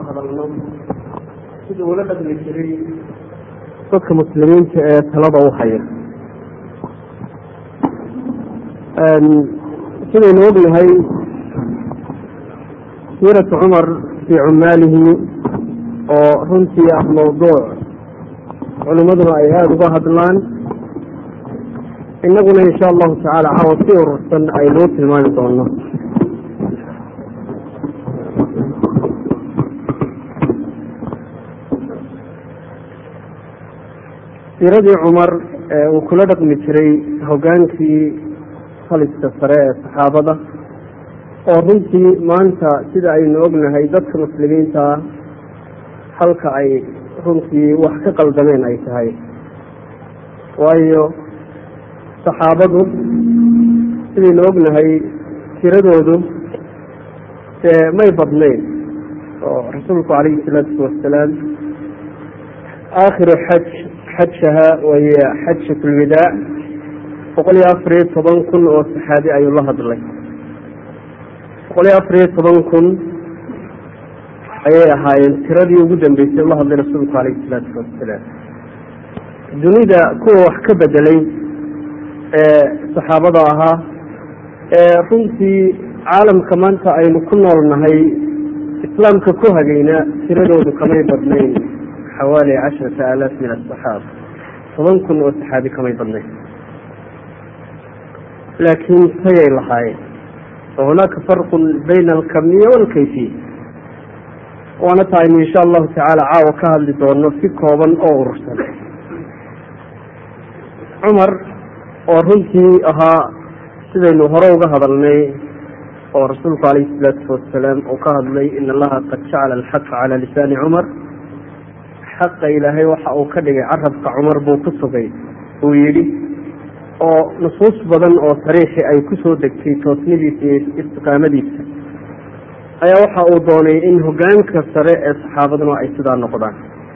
hadalno sida ula dhaqmi jiray dadka muslimiinta ee talada u haya sidaynu ognahay siiratu cumar fii cumaalihi oo runtii ah mawduuc culimmaduna ay aada uga hadlaan innaguna insha allahu tacaala caawa si urursan aynuu tilmaami doono siiradii cumar ee uu kula dhaqmi jiray hoggaankii faliska sare ee saxaabada oo runtii maanta sida aynu ognahay dadka muslimiinta halka ay runtii wax ka qaldameen ay tahay waayo saxaabadu sidaynu ognahay tiradoodu dee may badnayn oo rasuulku calayhi salaatu wasalaam aakhiru xaj xajaha way xajat lwidaac boqol iyo afar iyo toban kun oo saxaabi ayuu la hadlay boqol iyo afar iyo toban kun ayay ahaayeen tiradii ugu dambeysay la hadlay rasuulku calayhi salaatu wasalaam dunida kuwa wax ka bedelay ee saxaabada ahaa ee runtii caalamka maanta aynu ku nool nahay islaamka ku hagayna tiradoodu kamay badnayn xawaali casharata aalaaf min asaxaaba toban kun oo saxaabi kamay badnayn laakiin tayay lahaayeen wa hunaaka farqun bayna alkamiya waalkayfiya waana ta aynu insha allahu tacaala caawa ka hadli doono si kooban oo urursan cumar oo runtii ahaa sidaynu hore uga hadalnay oo rasuulku calayhi salaatu wasalaam uu ka hadlay in allaha qad jacala alxaqa cala lisaani cumar xaqa ilaahay waxa uu ka dhigay carabka cumar buu ku sugay uu yidhi oo nusuus badan oo sariixi ay ku soo degtay toosnidiisa iyo istiqaamadiisa ayaa waxa uu doonay in hoggaanka sare ee saxaabaduna ay sidaa noqdaan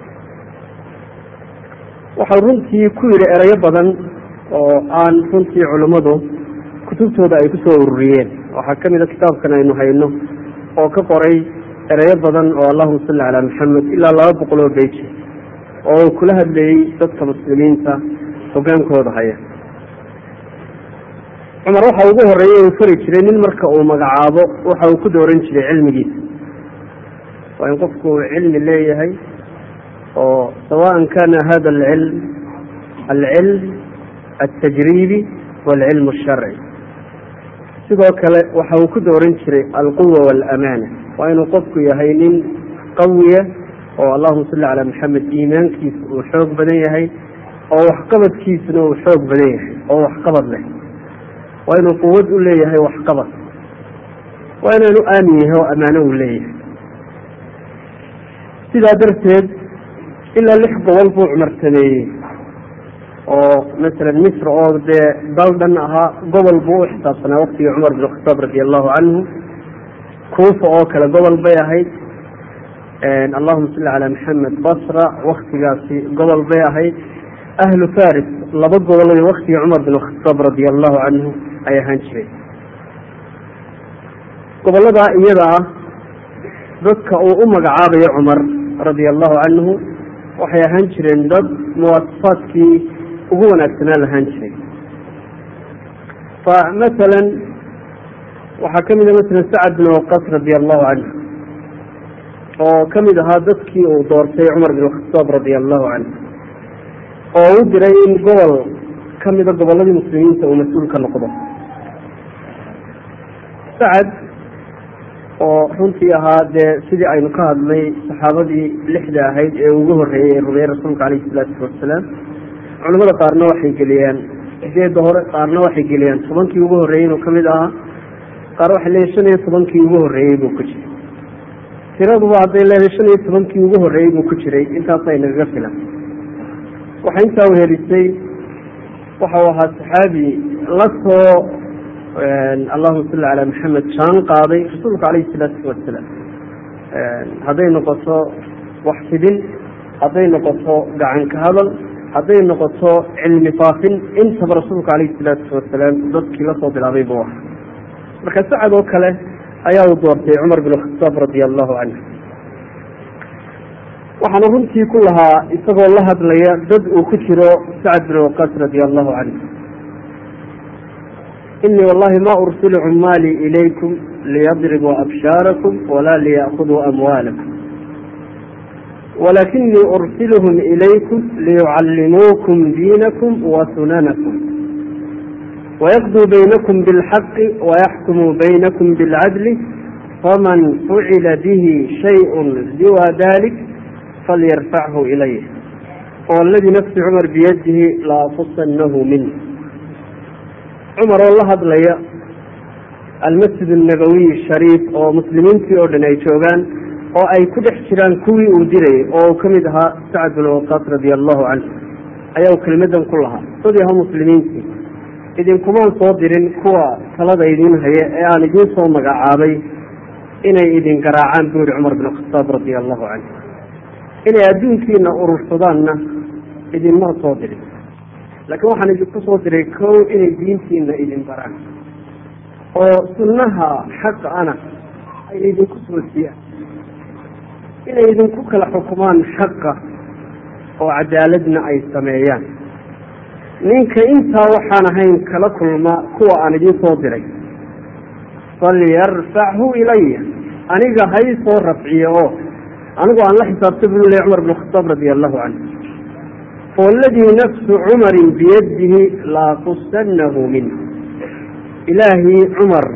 waxau runtii ku yidhi erayo badan oo aan runtii culimmadu kutubtooda ay ku soo ururiyeen waxaa ka mid a kitaabkan aynu hayno oo ka qoray erayo badan oo allahuma salli calaa maxamed ilaa laba boqol oo beji oo uu kula hadlayey dadka muslimiinta hoggaankooda haya cumar waxa ugu horeeyey uu fari jiray nin marka uu magacaabo waxa uu ku dooran jiray cilmigiisa waa in qofku uu cilmi leeyahay oo sawaan kana hada alcilm alcilm altajriibi waalcilm alsharci sidoo kale waxa uu ku dooran jiray alquwa waalamaana waa inuu qofku yahay nin qawiya oo allahuma salli calaa maxamed iimaankiisa uu xoog badan yahay oo waxqabadkiisuna uu xoog badan yahay oo waxqabad leh waa inuu quwad u leeyahay waxqabad waa inaanu aamin yahay oo ammaano uu leeyahay sidaa darteed ilaa lix gobol buu cumar sameeyey oo masalan misr oo dee dal dhan ahaa gobol buu u xisaabsanaa waktigii cumar bin khataab radi allahu canhu kuufa oo kale gobol bay ahayd allahuma salli calaa maxamed basra waktigaasi gobol bay ahayd ahlu faris laba gobol waktigii cumar bin khataab radia allahu canhu ay ahaan jireen gobolladaa iyada ah dadka uu u magacaabayo cumar radia allahu canhu waxay ahaan jireen dad muwaasafaadkii ugu wanaagsanaa lahaan jiray fa masalan waxaa ka mid a masalan sacad bin waqas radia allahu canhu oo ka mid ahaa dadkii uu doortay cumar bin khataab radia allahu canhu oo u diray in gobol ka mida gobolladii muslimiinta uu mas-uul ka noqdo sacad oo runtii ahaa dee sidii aynu ka hadlay saxaabadii lixda ahayd ee ugu horreeyey ee rumeeyey rasuulka calayhi salaatu wasalaam culamada qaarna waxay geliyaan sideedda hore qaarna waxay geliyaan tobankii ugu horreeyey inuu ka mid ahaa qaar waxay leeyihin shan iyo tobankii ugu horreeyey buu ku jiray tiraduba hadday leedahay shan iyo tobankii ugu horreeyey buu ku jiray intaasay nagaga filan waxay intaa uhelisay waxau ahaa saxaabi la soo allahuma salli calaa maxamed jaan qaaday rasuulka calayhi salaatu wasalaam hadday noqoto wax fidin hadday noqoto gacanka hadal hadday noqoto cilmi faafin intaba rasuulka calayhi salaatu wasalaam dadkii lasoo bilaabay buu ahaa marka sacad oo kale ayaa uu doortay cumar bin khataab radia allahu canhu waxaana runtii ku lahaa isagoo la hadlaya dad uu ku jiro sacad bin waqas radia allahu canhu inii wallahi ma ursilu cumaalii ilaykum liyadribuu abshaarakum walaa liya'khuduu amwaalakum walakinii ursiluhum ilaykum liyucallimuukum diinakum wa sunanakum wayaqduu baynakum bilxaqi wayaxkumuu baynakum bilcadli faman fucila bihi shayء siwa dalik falyarfachu ilayh waladii nafsi cumar biyadihi laafusanahu minh cumar oo la hadlaya almasjid الnabawiy shariif oo muslimiintii oo dhan ay joogaan oo ay ku dhex jiraan kuwii uu dirayay oo uu ka mid ahaa sacd bin waqaas radi allahu canhu ayaa uu kelimadan ku lahaa dadii ahaa muslimiintii idinkumaan soo dirin kuwa talada idin haya ee aan idiin soo magacaabay inay idin garaacaan buu yihi cumar bin khataab radia allahu canhu inay adduunkiina urursadaanna idinma soo dirin laakiin waxaan idinku soo diray kow inay diintiina idin baraan oo sunnaha xaqa ana ay idinku soosiyaan inay idinku kala xukumaan xaqa oo cadaaladna ay sameeyaan ninka intaa waxaan ahayn kala kulma kuwa aan idiin soo diray falyarfachu ilaya aniga hay soo rafciyo oo anigu aan la xisaabta buu ley cumar bin khataab radia allahu canhu waladii nafsu cumarin biyadihi laaqusanahu minh ilaahii cumar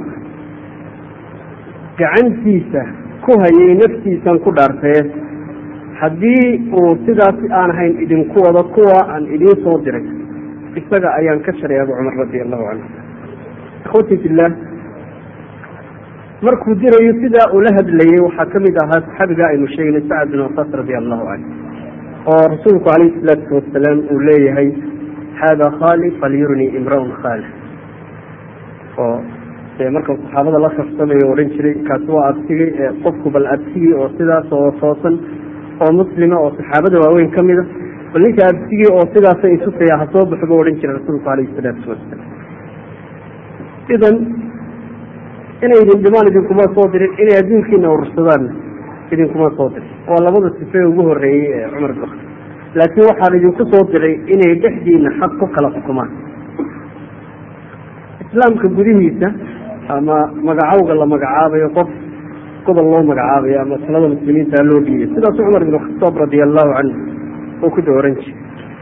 gacantiisa ku hayay naftiisan ku dhaartee haddii uu sidaas aan ahayn idinku wado kuwa aan idiin soo diray isaga ayaan ka shareeba cumar radia allahu canhu ikhwati fillaah markuu dirayo sidaa ula hadlayay waxaa ka mid ahaa saxaabiga aynu sheegnay sacad bin waqas radia allahu canhu oo rasuulku calayhi salaatu wasalaam uu leeyahay hada khali falyurni imraun khali oo dee marka saxaabada la karsamayo odhan jiray kaasi waa abtigay ee qofku bal abtigii oo sidaas oo toosan oo muslima oo saxaabada waaweyn ka mida bal ninka abtigii oo sidaasa itusaya ha soo baxo buu odhan jiray rasuulku calayhi salaatu wasalaam idan inay idin dhimaan idinkuma soo dirin inay adduunkiina urursadaan idinkuma soo dirin waa labada sife ugu horeeyey ee cumar bin laakiin waxaan idinku soo diray inay dhexdiina xaq ku kala xukumaan islaamka gudihiisa ama magacowga la magacaabayo qof gobol loo magacaabayo ama talada muslimiinta loo dhiibay sidaasu cumar bin khataab radia allahu canhu uu ku dooran jiray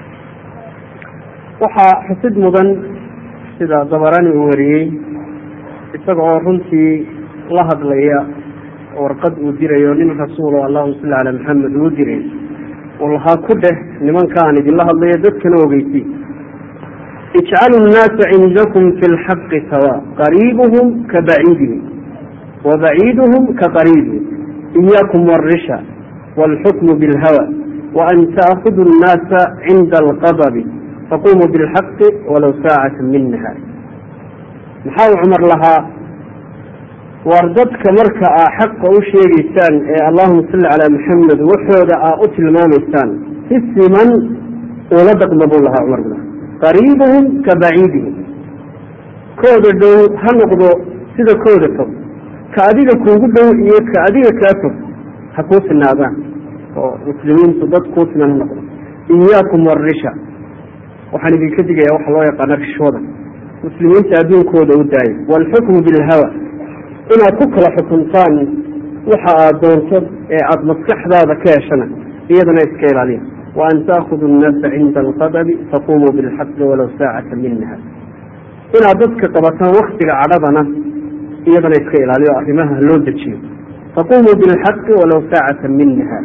waxaa xusid mudan sida dabarani uu wariyey isaga oo runtii la hadlaya warqad uu dirayo nin rasuulo allahuma salli calaa maxamed uu diray uu lahaa ku dheh nimankaan idinla hadlayo dadkana ogeysi ijcalu nnaasa cindakum fi lxaqi sawa qariibuhum ka baciidihim wa baciiduhum ka qariibihim iyaakum warisha wاlxukmu bilhawa waan taakudu nnaasa cinda alqadabi faqumuu bilxaqi walow saacata min nahaar maxaa uu cumar lahaa waar dadka marka aa xaqa u sheegaysaan ee allahuma salli calaa maxamed waxooda aa u tilmaamaysaan si siman ula dhaqma buu lahaa cumar bin qariibuhum ka baciidihim kooda dhow ha noqdo sida kooda fog ka adiga kuugu dhow iyo ka adiga kaa fog ha kuu sinaadaan oo muslimiintu dad kuu siman ha noqdo iyaakum warisha waxaan idinka digaya waxa loo yaqaana rishwada muslimiinta adduunkooda u daaya waalxukmu bilhawa inaad ku kala xukuntaan waxa aad doonto ee aada maskaxdaada ka heshana iyadana iska ilaaliya waan taakudu nnaasa cinda alqadabi faqumuu bilxaqi walow saacata min nahaar inaad dadka qabataan waktiga cadhadana iyadana iska ilaaliyo arrimaha loo dejiyo faqumuu bilxaqi walow saacata min nahaar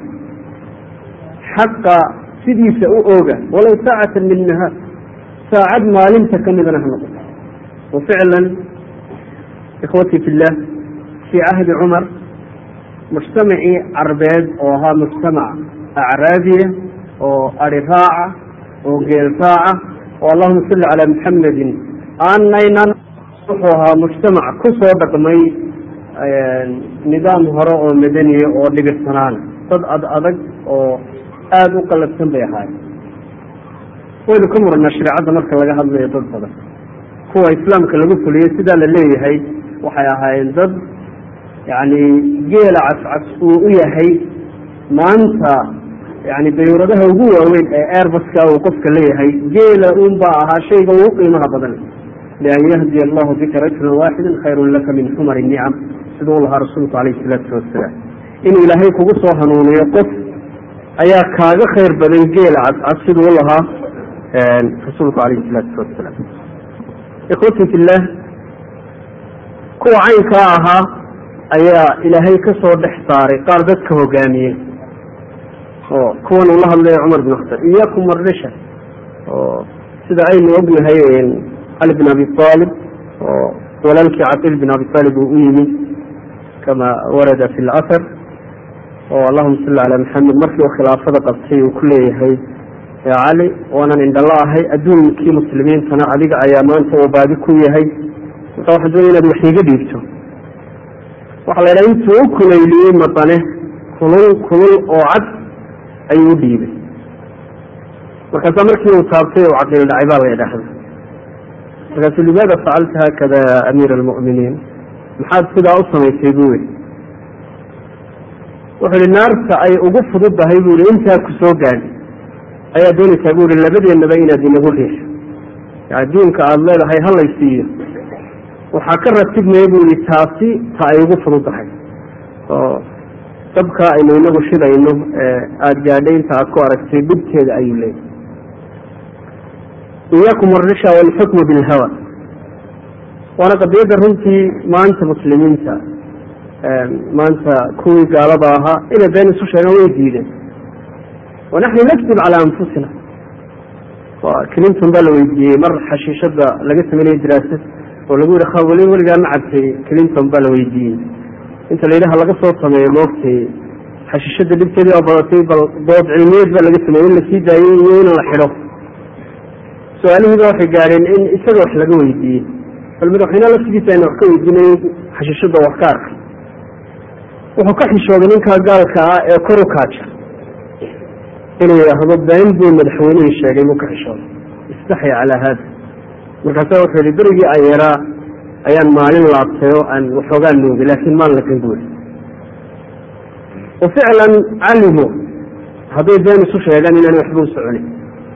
xaqa sidiisa u ooga walow saacata min nahaar saacad maalinta ka midana ha noqoto waficlan ikhwatii fi llah fii cahdi cumar mujtamacii carbeed oo ahaa mujtamac acraabiya oo ari raaca oo geel raaca oo allahuma salli calaa maxamedin aanaynan wuxuu ahaa mujtamac ku soo dhaqmay nidaam hore oo madaniya oo dhibirsanaan dad ad adag oo aada u qalabsan bay ahaayeen waynu ka muranaa shareecadda marka laga hadlayo dad badan kuwa islaamka lagu fuliyey sidaa la leeyahay waxay ahaayeen dad yacni geela cascas uu u yahay maanta yani dayuuradaha ugu waaweyn ee airbaska uu qofka leeyahay geela un baa ahaa shayga ugu qiimaha badan lian yahdiya allahu bika rajulan waaxidan khayrun laka min xumar nicam siduu lahaa rasuulku alayh salaatu wasalaam inuu ilaahay kugu soo hanuuniyo qof ayaa kaaga khayr badan geela cadcad siduu lahaa rasuulku alayh salaatu wasalaam ikhwati fillah kuwa caynkaa ahaa ayaa ilaahay ka soo dhex saaray qaar dadka hogaamiyey oo kuwan uu la hadlaya cumar bin khataab iyakum wardisha oo sida aynu ognahay cali bin abi aalib oo walaalkii caqiil bin abi aalib uu u yimid kama warada fi lcasar oo allahuma salli calaa maxamed markii uu khilaafada qabtay uu ku leeyahay ya cali waanan indhala ahay adduunkii muslimiintana adiga ayaa maanta uu baadi ku yahay marka waxaan doonaya inaad wax iiga dhiibto waxaa la yidhaha intuu u kulayliyey madane kulul kulul oo cad ayuu u dhiibay markaasaa markii uu taabtay uu caqiil dhacay baa la yidhaahda markaasuu limaada facalta haakada ya amiira almu'miniin maxaad sidaa u samaysay buu yihi wuxuu yihi naarta ay ugu fududdahay buu yihi intaa ku soo gaadhi ayaa doonaysaa buu yihi labadeennaba inaad inagu riixo yani diinka aada leedahay halay siiyo waxaa ka ratibmaya buu yihi taasi ta ay ugu fududdahay oo dabka aynu inagu shidayno aada gaadhay inta aad ku aragtay dhibteeda ayuu leeyahy iyaakum arisha walxukmu bilhawa waana qadiyadda runtii maanta muslimiinta maanta kuwii gaalada ahaa inay been isu sheegaan way diideen wanaxnu nakdib calaa anfusina clinton baa la weydiiyey mar xashiishada laga sameynaya diraasad oo lagu yihi khawali weligaa ma cabtay clinton baa la weydiiyey inta la yidhaha laga soo sameeyo moogtay xashiishada dhibteedii oo badatay bal dood cilmiyeed baa laga sameeyey in lasii daayey iyo in la xidho su-aalihiiba waxay gaadheen in isaga wax laga weydiiyey bal madaxweyneha laftigiisa ayna wax ka weydiinay xashiishada wax ka arkay wuxuu ka xishooday ninkaa gaalka ah ee kor u kaaja inuu yidhaahdo been buu madaxweynihii sheegay buu ka xishooday istaxya calaa haada markaasa wuxuu yihi berigii aan yaraa ayaan maalin laabtay oo aan waxoogaa nuugay laakiin maan lagan buuri wa ficlan calimu hadday been isu sheegaan inaan waxba u soconin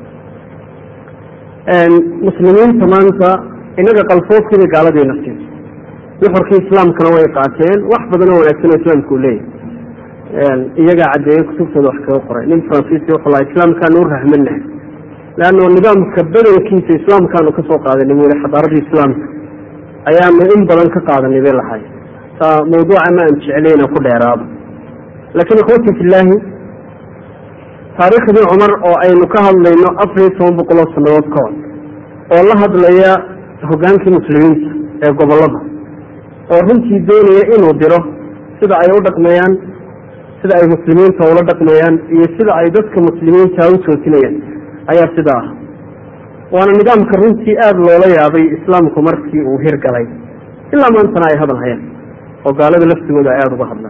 muslimiinta maanta inaga qalfoofkiibay gaaladiina siin nuxurkii islaamkana way qaateen wax badan oo wanaagsan oo islaamka uu leeyahy iyagaa caddeeyey kutubtooda wax kaga qoray nin fransiisi wuxuu laha islaamkaanu u rahmanahay leanno nidaamka badankiisa islaamkaanu ka soo qaadanay buu yihi xadaaradii islaamka ayaanu in badan ka qaadanay bay lahay taa mawduuca ma aan jeclayna ku dheeraado laakiin ikhwati fillaahi taariikhdii cumar oo aynu ka hadlayno afar iyo toban boqol oo sanadood ka hor oo la hadlaya hogaankii muslimiinta ee gobolada oo runtii doonaya inuu diro sida ay u dhaqmayaan sida ay muslimiinta ula dhaqmayaan iyo sida ay dadka muslimiinta u toosinayaan ayaa sida ah waana nidaamka runtii aada loola yaabay islaamku markii uu hirgalay ilaa maantana ay hadal hayaan oo gaalada laftigooda ay aada uga hadlaan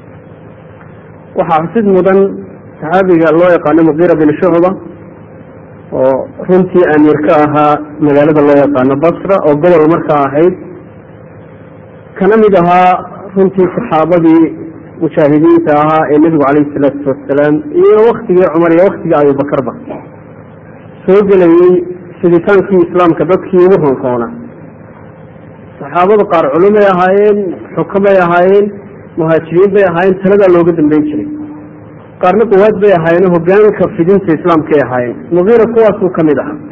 waxaa xusid mudan saxaabiga loo yaqaano muqiira bin shucba oo runtii amiir ka ahaa magaalada loo yaqaano basra oo gobol markaa ahayd kana mid ahaa runtii saxaabadii mujaahidiinta ahaa ee nebigu calayhi salaatu wasalaam iyo waktigii cumar iyo waktigii abubakarba soo gelayey fiditaankii islaamka dadkii ugu honroona saxaabadu qaar culumay ahaayeen xukamay ahaayeen muhaajiriin bay ahaayeen taladaa looga dambeyn jiray qaarna quwaad bay ahaayeen hogaanka fidinta islaamkay ahaayeen mugiira kuwaasuu ka mid ahaa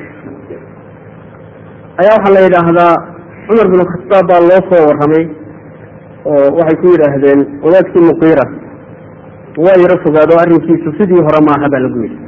ayaa waxaa la yidhaahdaa cumar bin khataab baa loo soo warramay oo waxay ku yidhaahdeen wadaadkii muqiira waa yaro fogaado arrinkiisu sidii hore maaha baa lagu yidhi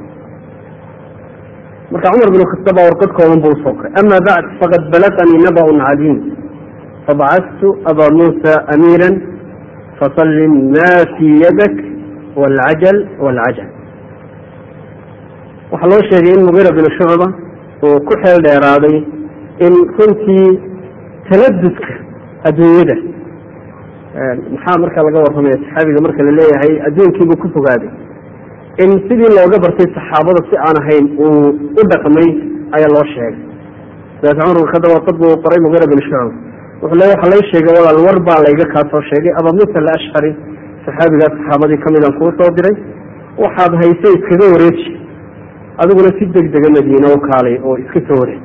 marka cumar bin khataab baa warqad kooban buu usoo koray ama bacd faqad balaqanii naba'un cadiim fabacadtu abaa muusa amiira fasallim ma fii yadak wاlcajal wاlcajal waxaa loo sheegay in mugiira bin shucba uu ku xeel dheeraaday in runtii taladudka adduunyada maxaa marka laga warramaya saxaabiga marka la leeyahay adduunkiibuu ku fogaaday in sidii looga bartay saxaabada si aan ahayn uu u dhaqmay ayaa loo sheegay dabeet cumar bin khadaab warqad buu qoray mugiira bin shucba wuxuu le waxa lay sheegay walaal war baa layga kaa soo sheegay aba musa alashcari saxaabigaas saxaabadii ka midaan kuu soo diray waxaad hayse iskaga wareeji adiguna si deg dega madiine u kaalay oo iska soo wareeg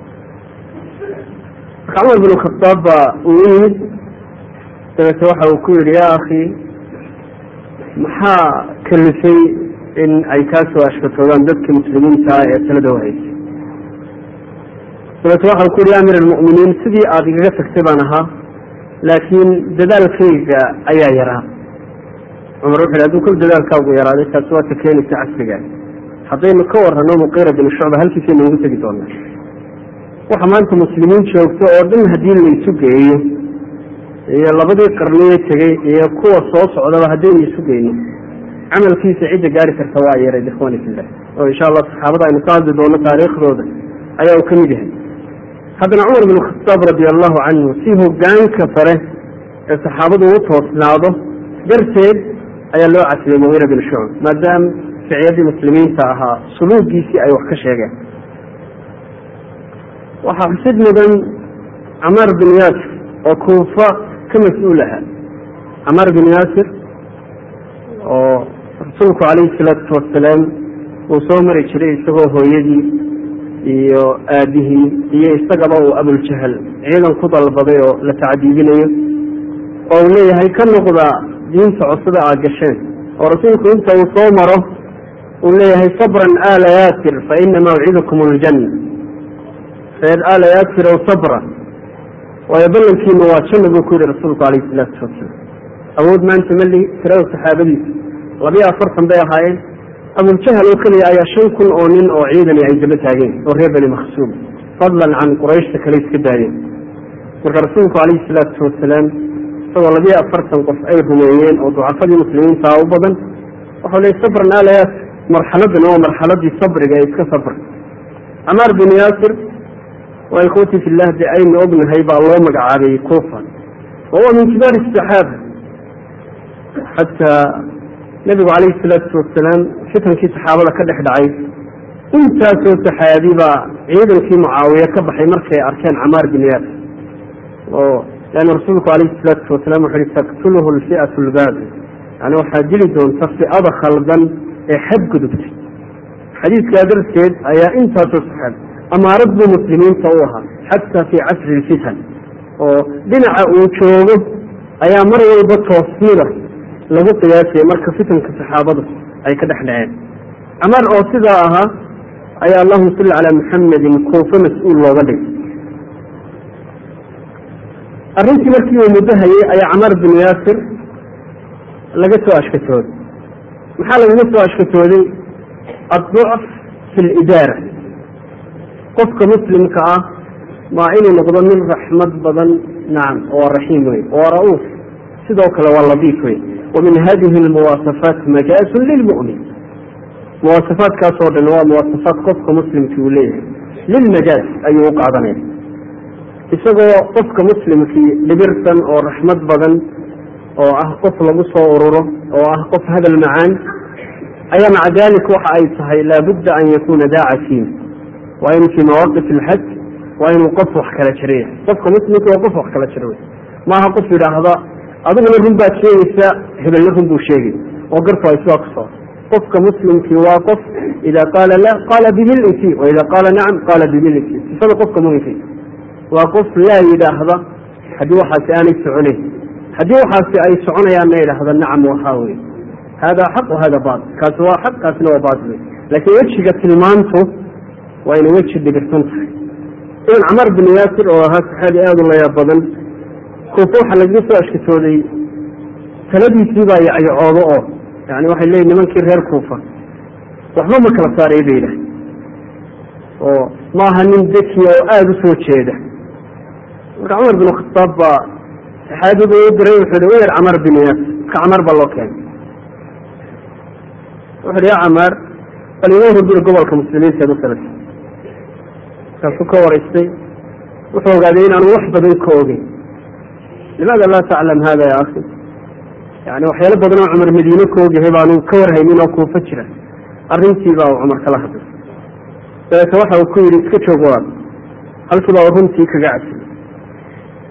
marka cumar bin khadaab baa uu u yimid dabeete waxa uu ku yihi yaa akhi maxaa kalifay in ay kaa soo ashkatoodaan dadkii muslimiinta ee talada wahaysay dabeete waxau ku yihi ya amir almu'miniin sidii aada igaga tagtay baan ahaa laakiin dadaalkayga ayaa yaraa cumar wuxu yhi haduu kol dadaalkaagu yaraaday taasi waa ta keenaysa casriga haddaynu ka warrano muqiira bin shucba halkiisaynu ugu tegi doonaa waxa maanta muslimiin joogto oo dhan haddii laysu geeyo iyo labadii qarniye tegey iyo kuwa soo socdaba haddaynu isu geyno camalkiisa cidda gaari karta waa yaray ikhwani fillah oo insha allah saxaabada aynu ka hadli doono taariikhdooda ayaa uu ka mid yahay haddana cumar bin khataab radi allahu canhu si hogaanka sare ee saxaabadu u toosnaado darteed ayaa loo casiyey mugiira bin shucb maadaama ficiyadii muslimiinta ahaa suluugiisii ay wax ka sheegeen waxaa xusid mudan camaar bin yaasir oo kuufa ka mas-uul ahaa camaar bin yaasir oo rasuulku calayhi salaatu wasalaam uu soo mari jiray isagoo hooyadii iyo aabihii iyo isagaba uu abuljahal ciidan ku dalbaday oo la tacdiibinayo oo uu leeyahay ka noqda diinta cusube aad gasheen oo rasuulku inta uu soo maro uu leeyahay sabran aala yaasir fa ina mawcidakum aljanna reer aala yaasir ow sabra waayo ballankiina waa janna buu ku yihi rasuulku calayhi salaatu wasalaam awood maanta mali tirada saxaabadiisa labiyo afartan bay ahaayeen abuljahal oo keliya ayaa shan kun oo nin oo ciidani ay daba taageen oo reer bani makhsuum fadlan can qurayshta kale iska daayeen marka rasuulku calayhi salaatu wasalaam isagoo labiyo afartan qof ay rumeeyeen oo ducafadii muslimiintaa u badan waxau leey sabran aala yaasir marxaladan waa marxaladii sabriga ee iska sabr camaar bin yaasir waa ikhwati fillah de aynu ognahay baa loo magacaabay kufa wahuwa min kibaar saxaaba xataa nabigu calayhi salaatu wasalaam fitankii saxaabada ka dhex dhacay intaasoo saxaabi baa ciidankii mucaawiye ka baxay markay arkeen camaar bin yaasir oo leanna rasuulku calayhi salaatu wasalaam wuxu uhi taktuluhu alfi'atu lbaaqi yani waxaa dili doonta fi'ada khaldan ee xadgudubtay xadiidkaa darteed ayaa intaasoo saxaabi amaarad buu muslimiinta u ahaa xataa fii casri lfitan oo dhinaca uu joogo ayaa mar walba toosnida lagu qiyaasaya marka fitanka saxaabadu ay ka dhex dhaceen camaar oo sidaa ahaa ayaa allahuma salli calaa muxamedin kuufe mas-uul looga dhigay arrintii markii uu muddo hayay ayaa camaar bin yaasir laga soo ashkatooday maxaa lagaga soo ashkatooday adducf fi lidaara qofka muslimka ah maa inuu noqdo min raxmad badan nacam waa raxiim wey waa ra-uuf sidoo kale waa ladiif wey wa min hadihi almuwaasafaat majaasun lilmu'min muwaasafaadkaas oo dhan waa muwaasafaat qofka muslimkii uu leeyahay lilmajaaz ayuu u qaadanaya isagoo qofka muslimkii dhibirsan oo raxmad badan oo ah qof lagu soo ururo oo ah qof hadal macaan ayaa maca dalik waxa ay tahay laabudda an yakuuna daacatiin waa in fii mawaaqif alxaj waa inuu qof wax kala jiraya qofka muslimka waa qof wax kala jira wey maaha qof yidhaahda adiguna run baad sheegaysaa hebelna run buu sheegay oo garku ay sidaa ku soo qofka muslimkii waa qof ida qaala la qaala bimiliki wa ida qaala nacam qaala bimiliki sifada qofka muminka waa qof laa yidhaahda haddii waxaasi aanay soconayn haddii waxaasi ay soconayaanna yidhaahda nacam waxaa wey hada xaq wahada bail kaasi waa xaq kaasina waa bail wey laakiin wejiga tilmaantu waa inay weji dhibirsan tahay idan camar bin yaasir oo ahaa saxaabi aada u layaab badan kuufa waxaa lagaga soo ashkatooday taladiisii baa yacyacoodo oo yani waxay leeyihin nimankii reer kuufa waxba ma kala saaray bay yidhaah oo maaha nin dekiya oo aada u soo jeeda marka cumar bin khataab baa saxaabigu u diray wuxuu hi weer camar bin yaasir marka camar baa loo keenay wuxu hi ya camaar bal iga hurguri gobolka muslimiinta ee masalata markaasuu ka waraystay wuxuu ogaaday inaanu wax badan ka ogeyn limaada laa taclam hada ya akhi yani waxyaalo badan oo cumar madiine ka ogyahay baanu ka warhaynin oo kuufa jira arrintii baa uu cumar kala hadlay dabeete waxa uu ku yidhi iska joog walaal halkii baa runtii kaga cabsiyey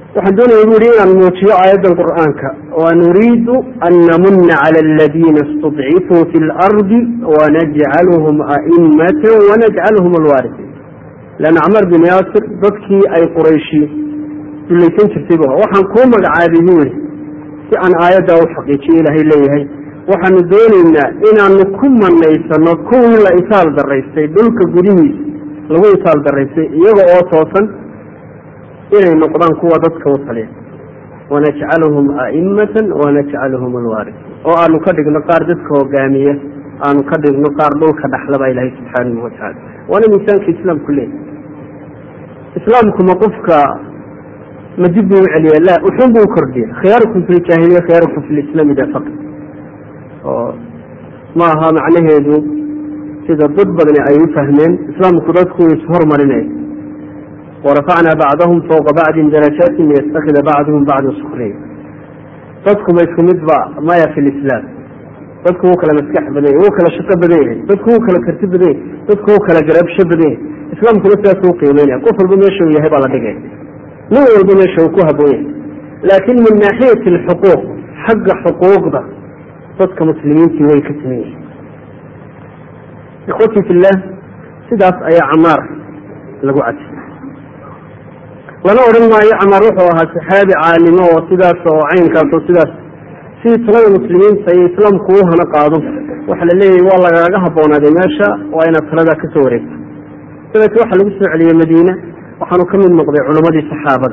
waxaan doonaya bu yihi inaan muujiyo aayaddan qur'aanka wa nuriidu an namuna cala aladiina istudcifuu fi lardi wanajcaluhum a'imata wanajcaluhum alwaarisin leanna camar bin yaasir dadkii ay qurayshi dulaysan jirtay bu waxaan kuu magacaabay bu yihi si aan aayaddaa u xaqiijiyo ilaahay leeyahay waxaanu doonaynaa inaanu ku manaysano kuwii la isaal daraystay dhulka gudihiisa lagu isaal daraystay iyaga oo toosan inay noqdaan kuwa dadka u taliya wanajcaluhum a'imatan wanajcaluhum alwaarisiin oo aanu ka dhigno qaar dadka hogaamiya aanu ka dhigno qaar dhulka dhaxla baa ilaahay subxaanahu watacaala waana miisaanka islaamku leeyahy islaamku ma qofka ma dib buu u celiya la wuxuun buu ukordhiya khiyaarukum fi ljaahiliya khiyaarukum fi lislaami da faqi oo ma aha macnaheedu sida dad badani ay u fahmeen islaamku dadku ishormarinaya warafacnaa bacdahum fawqa bacdin darajaatin liyastakida bacduhum bacda sukriya dadku ma isku mid ba maya fi lislaam dadku wuu kala maskax badan yahay wuu kala shaqo badan yahay dadku wuu kala karti badan yahay dadku wuu kala garabsho badan yahay islaamkuna sidaas u qiimeynaya qof walba meesha uu yahay baa la dhigaya nin walba meesha uu ku haboon yahay laakin min naaxiyati alxuquuq xagga xuquuqda dadka muslimiintii way ka siman yihin ikhwatii fillah sidaas ayaa camaar lagu cadi lana odhan maayo camaar wuxuu ahaa saxaabi caalimo oo sidaas oo caynkaas oo sidaas sidii talada muslimiinta iyo islaamku u hana qaado waxaa la leeyahy waa lagaaga haboonaaday meesha waa inaad taladaa kasoo wareegto dabeete waxaa lagu soo celiyey madiine waxaanu ka mid noqday culammadii saxaabada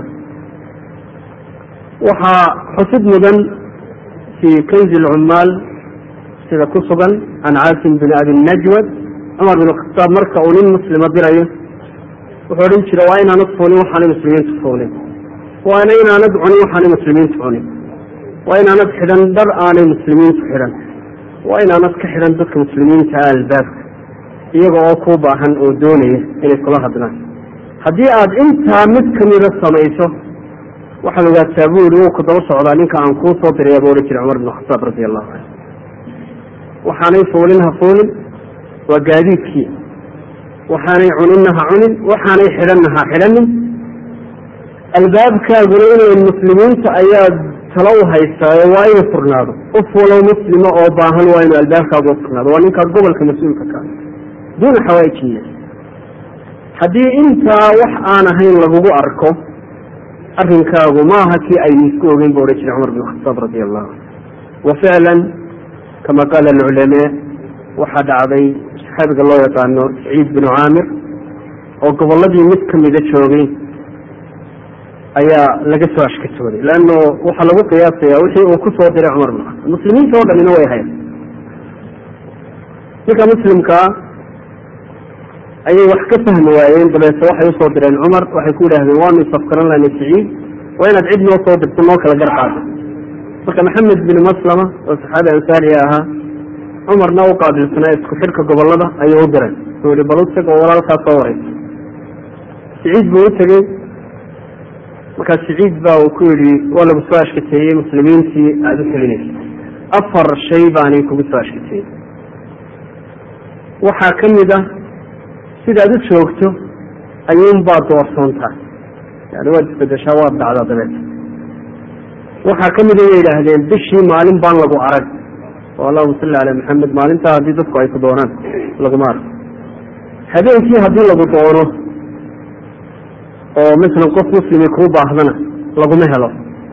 waxaa xusid mudan fii kanzi lcummaal sida ku sugan can caasim bin abi najwad cumar bin khataab marka uu nin muslima dirayo wuxuu odhan jira waa inaanad fuulin waxaanay muslimiintu fuulin waana inaanad cunin waxaanay muslimiintu cunin waa inaanad xidhan dhar aanay muslimiintu xidhan waa inaanad ka xidhan dadka muslimiinta ah albaabka iyaga oo ku baahan oo doonaya inay kula hadlaan haddii aad intaa mid kamida samayso waxaad ogaataa bu yihi wuu ku daba socdaa ninka aan kuu soo diraya buu odhan jiray cumar bin khataab radi allahu canhu waxaanay fuulin ha fuulin waa gaadiidkii waxaanay cuninna ha cunin waxaanay xidhanna ha xidhanin albaabkaaguna inay muslimiinta ayaad tala u haystaayo waa inuu furnaado qof walow muslima oo baahan waa inuu albaabkaagu u furnaado waa ninkaa gobolka mas-uulka ka duuna xawaajiya haddii intaa wax aan ahayn lagugu arko arrinkaagu maaha kii aynu isku ogeyn bu odhan jiray cumar bin khataab radi allahu canhu wa ficlan kama qaala alculamaa waxaa dhacday saxaabiga loo yaqaano saciid binu caamir oo gobolladii mid kamida joogay ayaa laga soo ashkatooday leanno waxaa lagu qiyaasaya wixii uu kusoo diray cumar bin khataab muslimiinta oo dhanina way hayan ninka muslimkaa ayay wax ka fahmi waayeen dabeete waxay usoo direen cumar waxay ku yidhahdeen waanu isafkaran lahnay saciid waa inaad cid noo soo dirto noo kala gar qaado marka maxamed bin maslama oo saxaabi ansaariya ahaa cumarna u qaabilsanaa isku xidhka gobolada ayuu u diray wuxuu yihi bal utag oo walaalkaa soo wareysa saciid buu u tegey markaa saciid ba uu ku yidhi waa lagu soo ashkateeyey muslimiintii aada u telinaysa afar shay baanay kugu soo ashkateeyey waxaa ka mid ah sidaad u joogto ayuunbaad doorsoontaa yani waad isbedeshaa waad dhacdaa dabeeta waxaa ka mida way yidhaahdeen bishii maalin baan lagu arag oo allahuma salli calaa maxamed maalintaa haddii dadku ay ku doonaan laguma arko habeenkii haddii lagu doono oo masalan qof muslimi kuu baahdana laguma helo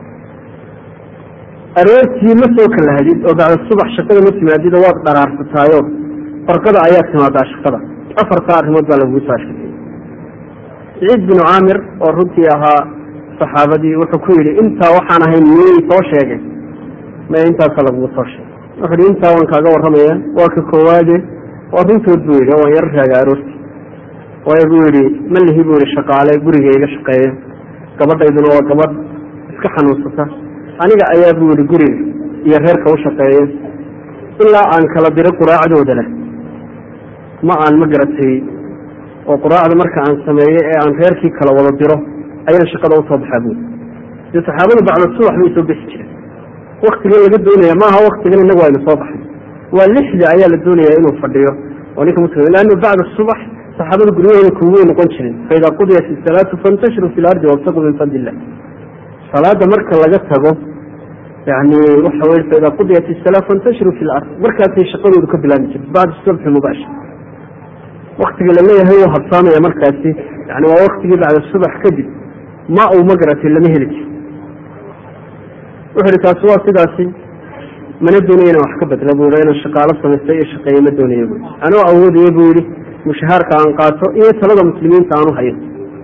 aroortii ma soo kalahdid oo bacda subax shaqada ma timaadid oo waad dharaarfataayo farqada ayaa timaadaa shaqada afartaa arrimood baa lagugu soo ashkatay saciid binu caamir oo runtii ahaa saxaabadii wuxuu ku yidhi intaa waxaan ahayn miyay soo sheegay maya intaasa lagugu soo sheegay wuxu hi intaa waan kaaga warramaya waa ka koowaade waa runtood buu yidhi waan yaro raaga aroortii waayo buu yidhi ma lihi buu yihi shaqaale guriga iga shaqeeya gabadhayduna waa gabadh iska xanuunsata aniga ayaa buu yihi guriga iyo reerka u shaqeeya ilaa aan kala diro quraacdooda leh ma aan ma garatay oo quraacda marka aan sameeyo ee aan reerkii kala wada diro ayaan shaqada usoo baxaa buuri dee saxaabadu bacda subax bay soo bixi jireen waktigan laga doonaya maaha waktigan inagu aynu soo baxay waa lixda ayaa la doonaya inuu fadhiyo oo ninka muslim leannu bacda subax saxaabada guryahooda kuway noqon jirin faida qudiyat isalaatu fantashiru fi lardi wabtaquu min fadli illah salaada marka laga tago yani waxa wey faida qudiyat isalaa fantashiru fi lard markaasay shaqadoodu ka bilaabi jirta bacda subxi mubaashir waktiga laleeyahay u habsaamaya markaasi yani waa waktigii bacda subax kadib ma uu magaratay lama heli jiro wuxu ihi taasi waa sidaasi mana doonaya inaan wax ka bedla bu i inaan shaqaalo samaysta iyo shaqeeye ma doonaya bu anoo awoodaya bu yihi mushahaarka aan qaato iyo talada muslimiinta aan u hayo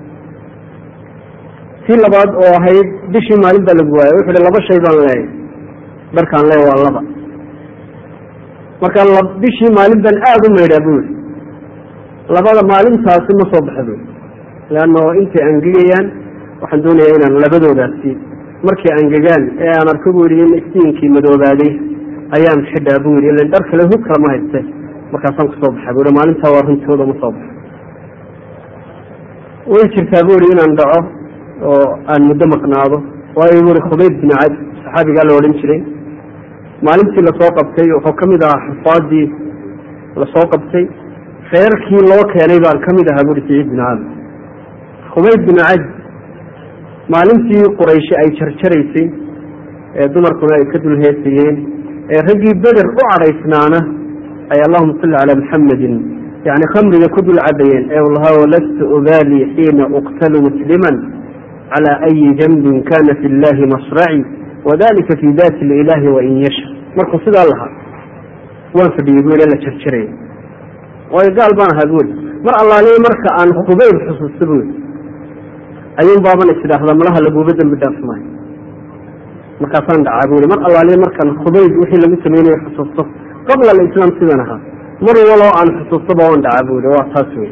tii labaad oo ahayd bishii maalin baa lagu waayay wuxu hi laba shay baan leeyahy dharkaan leeya waa laba marka bishii maalin baan aada u maydhaa bu yihi labada maalintaasi ma soo baxa bu leanno intay angegayaan waxaan doonayaa inaan labadoodaasi markay angegaan ee aan arko bu yihi in iftiinkii madoobaaday ayaan xidhaa bu yihi ilan dhar kale hub kale ma hayste markaasaan kusoo baxa bu yihi maalintaa waa runtooda ma soo baxo way jirtaa bu yihi inaan dhaco oo aan muddo maqnaado waayo bu i khubayb bin cad saxaabigaa la odhan jiray maalintii lasoo qabtay wuxuu ka mid ahaa xufaadii lasoo qabtay reerkii loo keenay baan ka mid ahaa buhi saciid bin caamir khubayb bin cad maalintii qurayshi ay jarjaraysay ee dumarkuna ay ka dul heesayeen ee raggii beder u cadhaysnaana ay allahuma salli calaa muxamedin yani khamriga ku dul cabayeen ee u lahaa walasta ubaali xiina uqtalu musliman clى أyi janbin kana fi اllahi masraci wadalika fi dati اlilahi wain yasha markuu sidaa lahaa waan fadhiyey bu la jarjaraya waayo gaal baan ahaa bui mar allaaliya marka aan khubayb xusuusta bui ayuun baaban is idhaahdaa malaha laguba dembi dhaaf maayo markaasaan dhacaa bui mar allaaliya markaan khubayb wixii lagu samaynayo xusuusto qabla alislaam sidan ahaa mar waloo aan xusuustaba waan dhacaa bui waa taas wey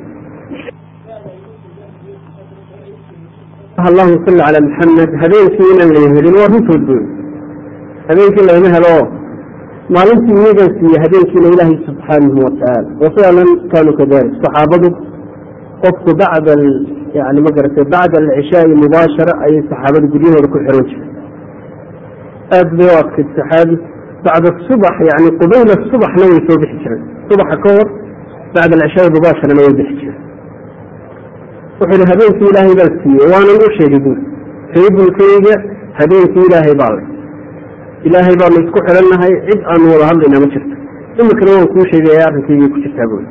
allahuma salli calaa maxamed habeenkii inaan la helin waa runtood bu habeenkii lagama helo maalintii iyagan siiye habeenkiina ilaahay subxaanahu watacaala wafilan kaanuu kadalik saxaabadu qofku bacda yani ma garatay bacda alcishaai mubaashara ayay saxaabadu guryahooda ku xiran jireen aad bay u adkayd saxaabi bacda subax yani qubayla subaxna way soo bixi jireen subaxa ka hor bacda alcishaai mubaasharana way bixi jireen wuxuu yihi habeenkii ilaahay baan siiyey waanan u sheegay bui reebulkayga habeenkii ilaahay baa le ilaahay baanu isku xirannahay cid aanu wada hadlayna ma jirto imikana waan kuu sheegaya arrinkaygay ku jirtaa bui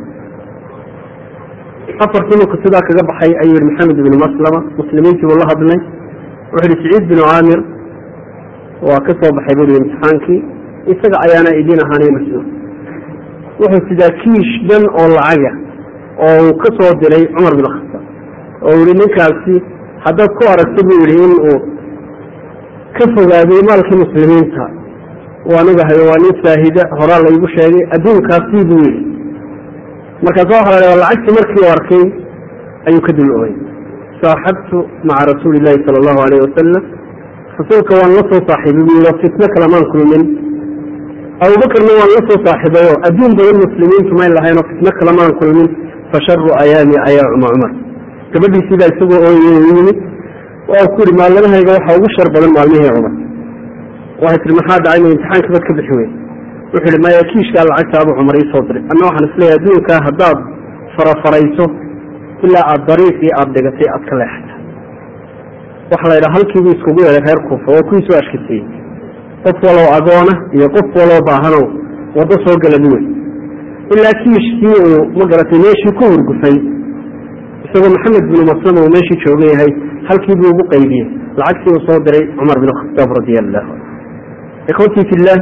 afartii marku sidaa kaga baxay ayuu yihi maxamed ibnu maslama muslimiintii buu la hadlay wuxuu yihi saciid binu caamir waa ka soo baxay bui imtixaankii isaga ayaana idin ahaanay mas-uul wuxuu sidaa kiish dhan oo lacaga oo uu ka soo diray cumar bin khataab oo yihi ninkaasi haddaad ku aragto buu yihi in uu ka fogaaday maalkii muslimiinta waan ogahay waa nin faahida horaa laygu sheegay adduunkaasi buu yihi markaas waxa la lacagtii markii u arkay ayuu ka dul ogay saaxabtu maca rasuuli llahi sala allahu alayh wasalam rasuulka waan la soo saaxiibay buu yihi oo fitno kalamaan kulmin abubakarna waan la soo saaxiibayo adduun badan muslimiintu may lahayn oo fitno kalamaan kulmin fasharu ayaami ayaa cuma cumar gabadhiisiibaa isagoo ooyey u yimid waa ku yihi maalmadahayga waxaa ugu shar badan maalmihii cumar waxay tihi maxaa dhacay ma imtixaanka bad ka bixi wey wuxuu yihi maya kiishkaa lacagta abu cumar ii soo diray anna waxaan isleeyahay adduunkaa haddaad farafarayso ilaa aada dariiqii aada dhigatay aad ka leexata waxa la yidhaha halkiibuu iskugu yeeday reer kuufa waa kuwii soo ashkateeyey qof walow agoona iyo qof walow baahanow waddo soo gala buwey ilaa kiishkii uu ma garatay meeshii ku hurgufay isagoo maxamed binu maslama uu meeshii joogan yahay halkii buu ugu qaybiyey lacagtii uu soo diray cumar bin khataab radia allahu canhu ikhwatii fillah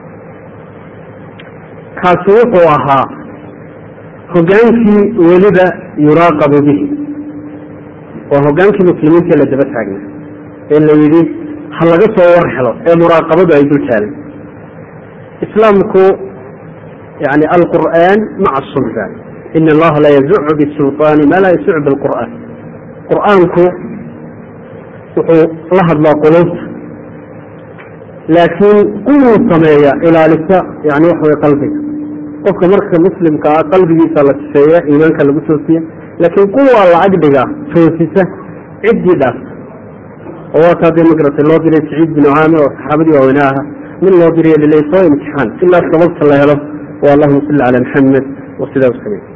kaasi wuxuu ahaa hogaankii weliba yuraaqabu bihi waa hogaankii muslimiinta la daba taagna ee la yidhi ha laga soo war helo ee muraaqabadu ay dul taalay islaamku yani alqur'aan maca sultaan in allaha la yazucu bisulطaani ma laa yasucu bilqur'aan qur'aanku wuxuu la hadlaa quluubta laakiin quwuu sameeya ilaalisa yani waxa way qalbiga qofka marka muslimka ah qalbigiisa la sifeeya iimaanka lagu toosiya laakiin quwaa lacag dhiga toosisa ciddii dhaafta oo waa taa dee magarata loo diray saciid binu caamir oo saxaabadii waaweyne aha min loo diray lilay soo imtixaan ilaa sababta la helo waa allahuma salli cala maxamed wa sidaa u samey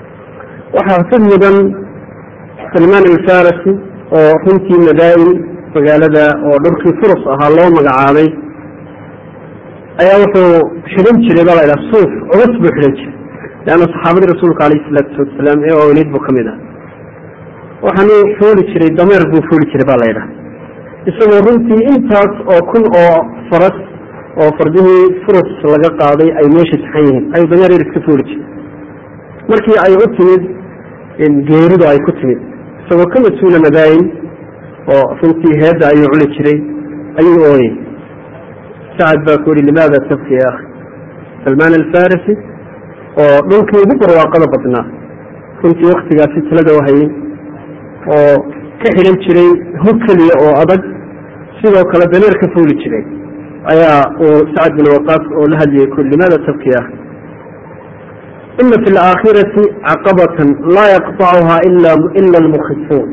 waxaa xusad mudan salmaan alfarasi oo runtii madaa'in magaalada oo dhulkii furus ahaa loo magacaabay ayaa wuxuu xidhan jiray baa la ydhaha suuf culus buu xidhan jiray leanna saxaabadii rasuulka alayh isalaatu wasalaam ee oolid buu ka mid ah waxaanu fuuli jiray dameer buu fuuli jiray baa la ydhaha isagoo runtii intaas oo kun oo faras oo fardihii furus laga qaaday ay meesha saxan yihiin ayuu dameer yar iska fuuli jiray markii ay u timid geeridu ay ku timid isagoo ka mas-uula madaayin oo runtii heedda ayuu cuni jiray ayuu ooyey sacad baa ku yihi limaada tabki ya akhi salmaan alfarisi oo dhulkii ugu barwaaqada badnaa runtii waktigaasi talada wahayey oo ka xidhan jiray hog keliya oo adag sidoo kale dameer ka fuuli jiray ayaa uu sacad bin waqaas oo la hadlayay ku limaada tabki ya akhi ina fi alaakhirati caqabatan laa yaqطacuha ila almukhifuun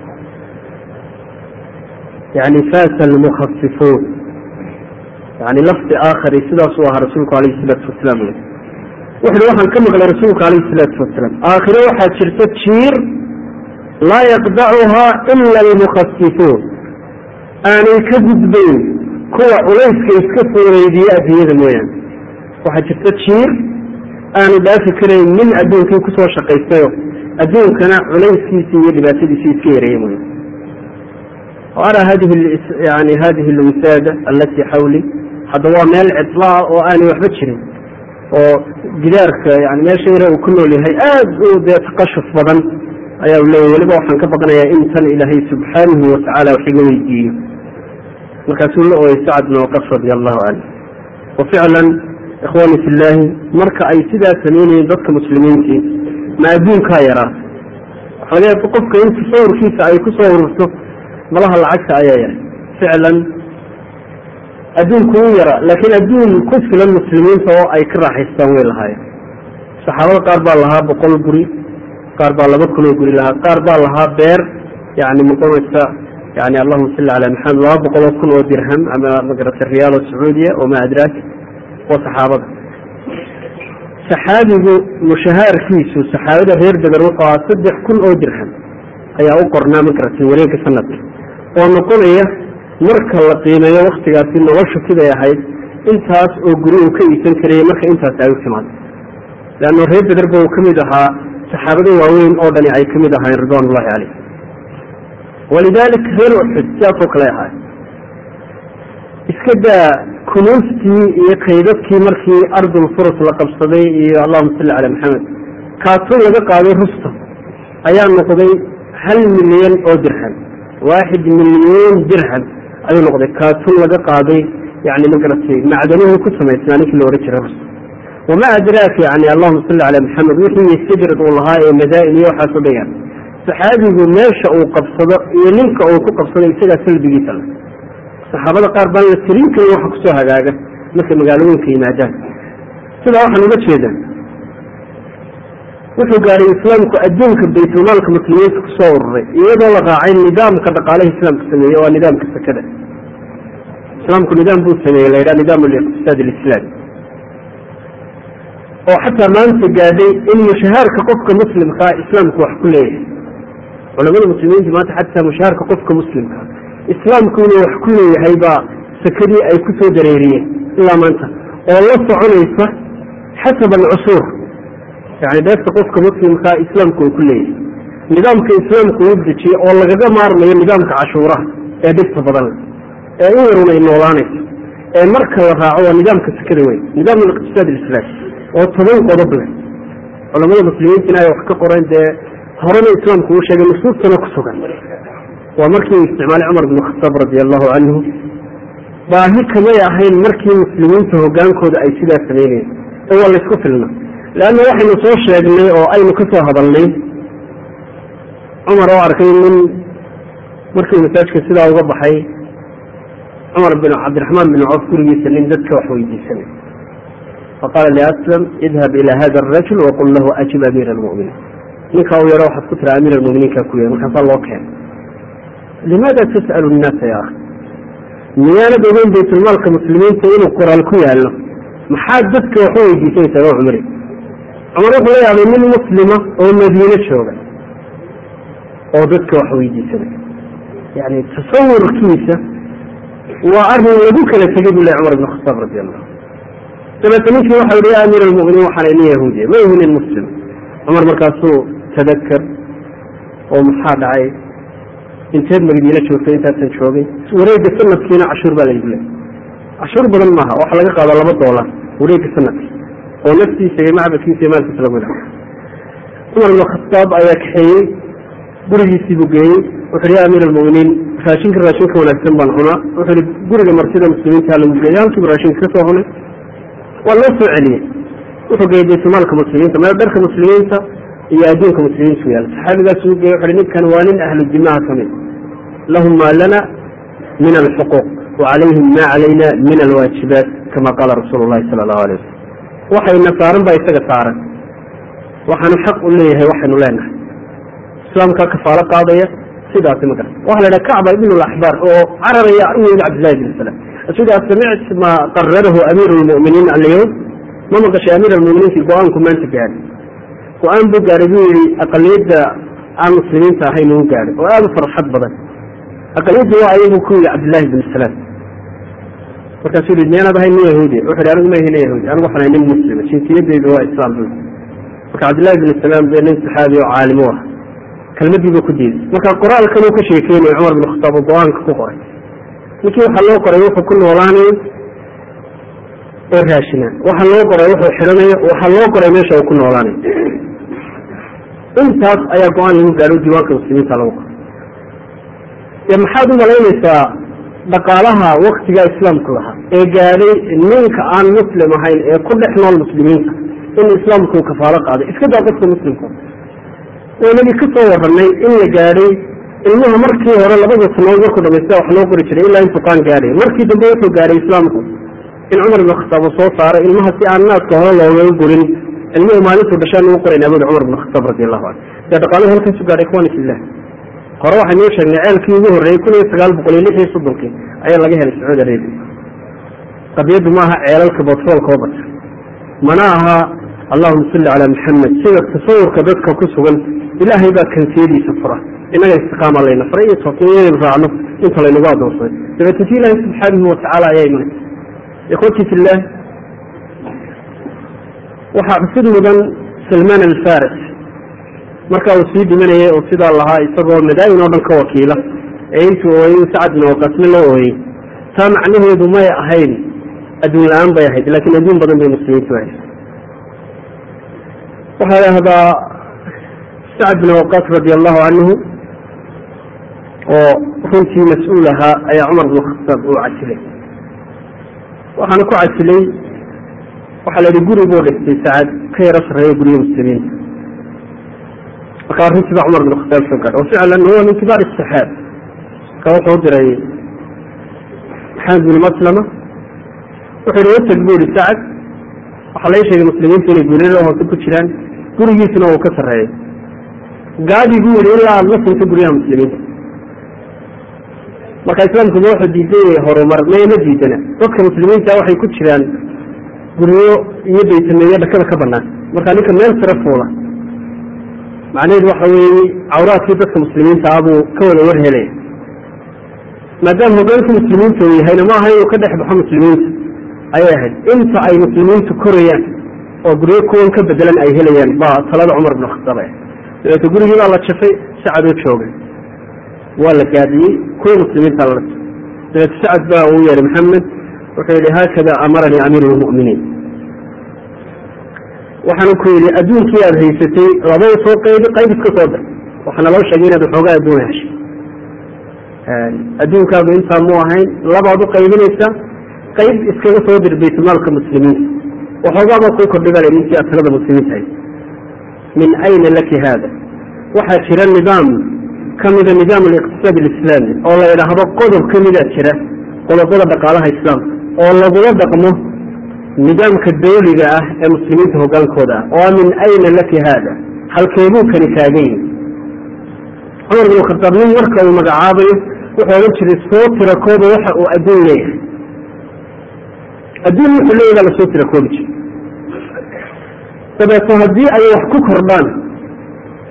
yani fasa almukhafifuun yani lafdi aakhari sidaasuu ahaa rasuulku alayh salaatu wasalaam wuxuui waxaan ka maqlay rasuulka alayh salaatu wasalaam aakhiro waxaa jirta jiir laa yaqdacuhaa ila almukhafifuun aanay ka gudbayn kuwa culayska iska fuureydiye adduunyada mooyaane waxaa jirta jiir aanu dhaafi karayn nin adduunkii kusoo shaqaystayo adduunkana culayskiisi iyo dhibaatadiisi iska yareeya mooya ara hadihi yani hadihi alwisaada alatii xawli hadda waa meel cidlaa oo aanay waxba jirin oo gidaarka yani meesha yare uu ku nool yahay aad u dee taqashuf badan ayaa u leeyahy weliba waxaan ka baqanayaa in tan ilaahay subxaanahu watacaala wax iga weydiiyo markaasuu la ooyay sacad bin waqas radi allahu canhu wa ficlan ikhwani fi llaahi marka ay sidaa samaynayeen dadka muslimiintii ma adduunkaa yaraa waxa laga yaaba qofka in tasawurkiisa ay ku soo ururto malaha lacagta ayaa yaray ficlan adduunku wuu yara laakiin adduun ku filan muslimiinta oo ay ka raaxaystaan way lahaayeen saxaabada qaar baa lahaa boqol guri qaar baa laba kunoo guri lahaa qaar baa lahaa beer yani muqamaysa yani allahuma salli cala maxamed laba boqoloo kun oo dirham ama magarata riyaal oo sacuudiya oo ma adraak oo saxaabada saxaabigu mushahaarkiisu saxaabada reer beder wuxuu ahaa saddex kun oo dirham ayaa u qornaa magarata wareega sanadka oo noqonaya marka la qiimeeyo waktigaasi noloshu siday ahayd intaas oo guri uu ka iisan karayay marka intaas ay u timaado leanno reer bederba uu ka mid ahaa saxaabada waaweyn oo dhani ay ka mid ahaayeen ridwan ullahi caleyh walidalik reer uxud sidaasoo kale ahaay iska daa kunuustii iyo kaydadkii markii ardul furus la qabsaday iyo allahuma salli cala maxamed kaatun laga qaaday rustam ayaa noqday hal milyan oo dirham waaxid milyan dirham ayuu noqday kaatun laga qaaday yani magaratay macdanihii ku samaysnaa ninkii la ohan jiray rustam wama adraaka yani allahuma salli cala maxamed wixii sajrad uu lahaa ee madaa'in iyo waxaasoo dhan yahay saxaabigu meesha uu qabsado iyo ninka uu ku qabsado isagaa salbigiisa le saxaabada qaar baan la tirin karin waxa kusoo hagaaga markay magaalooyinka yimaadaan sidaa waxaan uga jeedaa wuxuu gaadhay islaamku adduunka baytulmaalka muslimiinta kusoo ururay iyadoo la raacay nidaamka dhaqaalaha islaamka sameeye waa nidaamka sakada islaamku nidaam buu sameeyey la yidhaha nidaam aliqtisaad alislaami oo xataa maanta gaadhay in mushahaarka qofka muslimkaa islaamku wax ku leeyahay culamada muslimiinta maanta xataa mushahaarka qofka muslimkaa islaamku inuu wax ku leeyahay baa sakadii ay ku soo dareeriyeen ilaa maanta oo la soconaysa xasab alcusuur yani deefta qofka muslimkaa islaamku uu ku leeyahay nidaamka islaamku uu dejiye oo lagaga maarmayo nidaamka cashuuraha ee dhibta badan ee u yarun ay noolaanayso ee marka la raaco waa nidaamka sakada weyn nidaam aliqtisaad alislaami oo toban qodob leh culamada muslimiintina ay wax ka qoreen dee horena islaamku uu sheegay nusuustana ku sugan waa markii uu isticmaalay cumar bn khataab radi allahu canhu baahi kamay ahayn markii muslimiinta hogaankooda ay sidaa samaynayeen ee waa laysku filna leanna waxaynu soo sheegnay oo aynu ka soo hadalnay cumar oo arkay nin markii masaajka sidaa uga baxay cumar bin cabdiraxmaan bin coof gurigiisa nin dadka wax weydiisanay faqaala liaslam idhab ila hada arajul waqul lahu ajib amiira almuminiin ninkaa u yaro waxaad ku tira amiir almuminiinka ku yahay markaasaa loo keenay limaada tas'alu nnaasa ya akhi miyaanad ogeyn baytulmaalka muslimiinta inuu qoraal ku yaallo maxaad dadka wax u weydiisanaysaa oo cumari cumar wuxuu la yaabay nin muslima oo madiine jooga oo dadka wax weydiisanay yani tasawurkiisa waa arin lagu kala tegay bu leh cumar ibn khataab radi allahu dabeete ninkii waxa yihi ya amiir almuminiin waxaan nin yahuudiya ma ihi nin muslim cumar markaasuu tadakar oo maxaa dhacay inteed magdiina joogtay intaasan joogay wareega sanadkiina cashuur baa laygu leey cashuur badan maaha waxa laga qaado laba doolar wareega sanadkii oo naftiisa iyo macbadkiisa iyo maalkiisa lagu ilaha cumar ibn khataab ayaa kaxeeyey gurigiisii buu geeyey wuxu ya amiir almuminiin raashinka raashinka wanaagsan baan cunaa wuxuu ihi guriga martida muslimiinta lagu geeyey halkiibu raashinka kasoo cunay waa loo soo celiyey wuxuu geeyey baytulmaalka muslimiinta meel dharka muslimiinta iyo adduunka muslimiintu yaala saxaabigaas uu geeyey wuxu ninkan waa nin ahlu dimaha ka mid lahum maa lana min alxuquuq wa calayhim ma calayna min alwaajibaat kama qaala rasuulu llahi sala allahu alay wasalam waxayna saaran baa isaga saaran waxaanu xaq u leeyahay waxaynu leenahay islaamkaa kafaalo qaadaya sidaasi ma garata waxa la dhaha kacba ibn laxbaar oo cararaya u yimid cabdillahi bin salam sidaa samict ma qararahu amiiru lmuminiin alyawm ma maqashay amiir almuminiinki go-aanku maanta gaadhay go-aan buu gaadhay buu yihi aqaliyadda aan muslimiinta ahayn uu gaadhay oo aada u farxad badan aqaliyadda waa ayagu ku yidhi cabdillahi bin salaam markaasuu yihi miyaanaad ahayn nin yahuudiya wuxu hi anigu ma ahi nin yahuudi anigu waxaan ahay nin muslima jinsiyadeydu waa islaam bu marka cabdillahi bin salaam be nin saxaabi oo caalim u ah kelmadiiba ku diiday marka qoraalkan uu ka sheekeynayo cumar bin khataab oo go-aanka ku qoray ninkii waxaa loo qoray wuxuu ku noolaanayo oo raashinaa waxaa loo qoray wuxuu xidhanayo waxaa loo qoray meesha uu ku noolaanayo intaas ayaa go-aan lagu gaadho diiwaanka muslimiinta lagu qoray dee maxaad u malaynaysaa dhaqaalaha waktigaa islaamku lahaa ee gaadhay ninka aan muslim ahayn ee ku dhex nool muslimiinta in islaamku uu kafaalo qaaday iska daa qofka muslimka waynagi ka soo waranay in la gaadhay ilmuha markii hore labada sanood markuu dhamaysta wax loo qori jiray ilaa intuu qaan gaadhay markii dambe wuxuu gaadhay islaamku in cumar ibn khataab uu soo saaray ilmaha si aan naaska hore loogaga gurin ilmuhu maalintuu dhashaan ugu qorayn abud cumar ibn khataab radi allahu canhu dee dhaqaaluhu halkaasu gaadhay ikhwani fillah hore waxaynuu sheegnay ceelkii ugu horreeyey kun iyo sagaal boqol iyo lix iyo soddonkii ayaa laga helay sacuudi arabia qadiyaddu maaha ceelalka batroolka oo bata mana aha allahuma salli calaa maxamed sida tasawurka dadka ku sugan ilaahay baa kansiyadiisa fura inaga istiqaama layna faray iyo toosnimo inaynu raacno inta laynagu adoonsaday dabeetna si ilaahay subxaanahu watacaala ayaa imanay ikhwati fillah waxaa xusid mudan salmaan alfaris marka uu sii dhimanayay oo sidaa lahaa isagoo madaayin oo dhan ka wakiila ee intuu ooyey sacad bin waqasme la ooyey taa macnaheedu may ahayn adduun la-aan bay ahayd laakiin adduun badan bay muslimiintu ahayd waxaa idhaahdaa sacad bin waqas radi allahu canhu oo runtii mas-uul ahaa ayaa cumar bin khataab uu casilay waxaana ku casilay waxaa la yihi guri buu dhistay sacad ka yaro sarreeya guryo muslimiinta marka arrintii baa cumar bin khataab soo gaadhay waficlan huwa min kibaar asaxaab marka wuxuu diray maxamed bin maslama wuxuu yihi watag buu yihi sacad waxaa laga sheegay muslimiintu inay guuryada hoose ku jiraan gurigiisuna uu ka sarreeyo gaadi buu yihi ilaa aada la sinto guryaha muslimiinta marka islaamkuba wuxuu diiday horumar mayma diidana dadka muslimiinta waxay ku jiraan guryo iyo baytameeyo dhakada ka banaan marka ninka meel sare fuula macnaheedu waxa weeye cawraadkii dadka muslimiinta ah buu ka wada war helaya maadaama hogaanka muslimiinta uu yahayna ma aha inuu ka dhex baxo muslimiinta ayay ahayd inta ay muslimiintu korayaan oo guryo kuwan ka bedelan ay helayaan baa talada cumar bin khataab ah dabeete gurigii baa la jafay sacadoo joogay waa la gaadiyey kuwa muslimiinta la dabeete sacad baa uu yeehay maxamed wuxuu yihi haakada amaranii amiiru lmu'miniin waxaana ku yidhi adduunkii aada haysatay labada soo qaybi qayb iska soo dar waxaana loo sheegay inaad waxoogaa adduun heshay adduunkaadu intaa mu ahayn labaad u qaybinaysaa qayb iskaga soo dir baytulmaalka muslimiinta waxoogaa baa kuu kordhigal ninkii aad talada muslimiinta hay min ayna laki haada waxaa jira nidaam kamida nidaam aliqtisaad alislaami oo la idhaahdo qodob kamida jira qodobada dhaqaalaha islaamka oo lagula dhaqmo nidaamka dawliga ah ee muslimiinta hogaankooda ah oo min ayna laki haada halkeebuu kani taagan yihi cumar bin khataab nin marka uu magacaabayo wuxuu odhan jiray soo tirakooda waxa uu adduun leeyahay adduun wuxuu leeyahy baa lasoo tirakoobi jiray dabeeto haddii ay wax ku kordhaan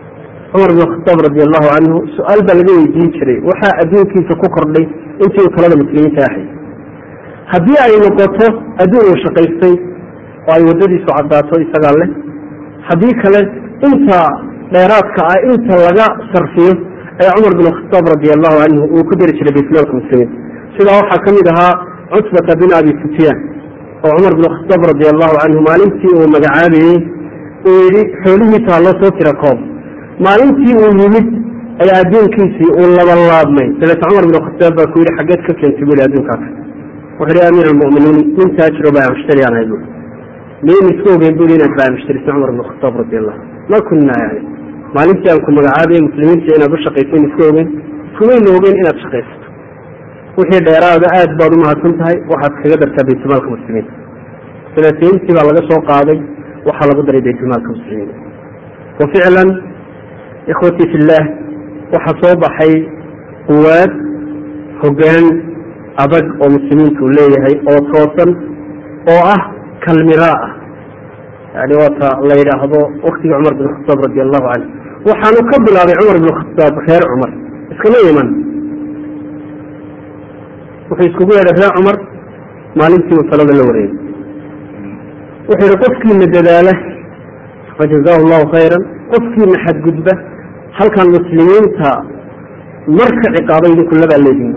cumar bin khataab radi allahu canhu su-aal baa laga weydiin jiray waxaa adduunkiisa ku kordhay intii uu talada muslimiinta ahay haddii ay noqoto adduun uu shaqaystay oo ay waddadiisu caddaato isagaa leh haddii kale inta dheeraadka ah inta laga sarfiyo ayaa cumar bin khataab radi allahu canhu uu ku dari jiray baytmaalka muslimiin sidaa waxaa ka mid ahaa cutbata bin abi sufyaan oo cumar bin khataab radi allahu canhu maalintii uu magacaabayey uu yidhi xoolihiisa ha loo soo tira koob maalintii uu yimid ayaa adduunkiisii uu labalaabmay dabeete cumar bin khataab baa ku yidhi xaggeed ka keentay bu yhi adduunkaas wuxuu yidhi amiir almu'miniin nin taajiro baa mushtari aan ahay bu miin iska ogeyn bu inaad baa mushtarisay cumar bin khataab radi allahu ma kunna yani maalintii aan ku magacaabayay muslimiinta inaad u shaqaysayn iska ogeyn kumayna ogeyn inaad shaqaysato wixii dheeraada aad baad u mahadsan tahay waxaad kaga dartaa baytulmaalka muslimiinta salaatayntii baa laga soo qaaday waxaa lagu daray baytulmaalka muslimiinta wa ficlan ikhwatii fillaah waxaa soo baxay quwaad hoggaan adag oo muslimiintu uu leeyahay oo toosan oo ah kalmiraa ah yani waata la yidhaahdo waktigii cumar bin khataab radi allahu canhu waxaanu ka bilaabay cumar bin khataab reer cumar iskama iman wuxuu iskugu yeedhay reer cumar maalintii uu talada la wareegay wuxuu yihi qofkiina dadaala fajazaahu llahu khayran qofkiina xadgudba halkan muslimiinta marka ciqaaba idinku labaa leedin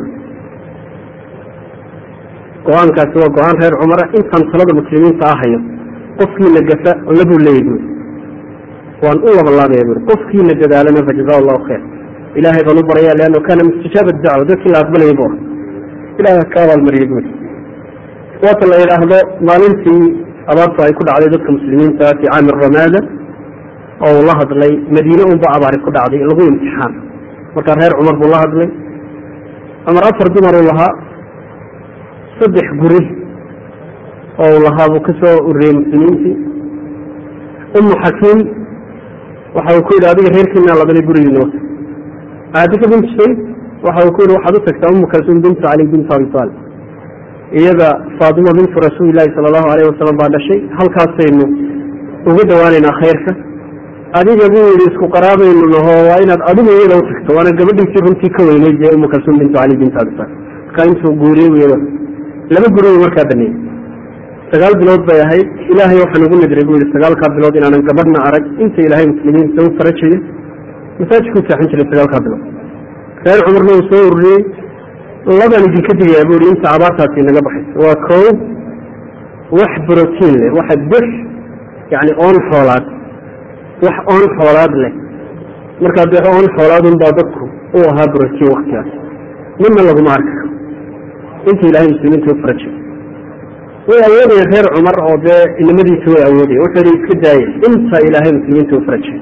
go-aankaasi waa go-aan reer cumara intaan talada muslimiinta ahayo qofkiina gafa labuu leeyahy buuri waan u labalaabaya buuri qofkiina dadaalana fajazaahu llahu khayr ilaahay baan u baraya leanno kaana mustajaaba dacwa dadkii la aqbalayay bu ilahay ka abaalmariye buuri waata la yidhaahdo maalintii abaartu ay ku dhacday dadka muslimiinta fi caami ramaada oo uu la hadlay madiine unba abaari ku dhacday lagu imtixaan markaa reer cumar buu la hadlay cumar afar dumar uu lahaa saddex guri oo uu lahaa buu ka soo ururiyey muslimiintii umu xakiim waxa uu ku yidhi adiga reerkiinaa labanay gurigiina wata aadika bint sayd waxa uu ku yidhi waxaad u tagtaa umu kalsuum bintu cali bintu abi taalib iyada faatima bintu rasuulilahi sala allahu alayh wasalam baa dhashay halkaasaynu uga dhowaanaynaa khayrka adiga buu yidhi isku qaraabaynu naho waa inaad adigu iyada u tagto waana gabadhiisii runtii ka weyneyd ee umu kalsuum bintu cali bintu abi taalib markaa intuu guuriyey iyada laba guri markaa baneeyey sagaal bilood bay ahayd ilaahay waxaan ugu nadiray buu yihi sagaalkaa bilood inaanan gabadhna arag inta ilaahay muslimiinta u farajayo masaajidkuu seexan jiray sagaalkaa bilood reer cumarna uu soo ururiyey labaan idinka digayaa bu ihi inta abaartaasi naga baxayso waa kow wax brotiin leh waxa bux yani oon xoolaad wax oon xoolaad leh markaa dee oon xoolaadun baa dadku u ahaa brotiin waktigaas midna laguma arka inta ilaahay muslimiinta u farajayo way awoodaya reer cumar oo dee inamadiisa way awoodaya wuxuu yihi iska daaya inta ilaahay muslimiinta u farajayo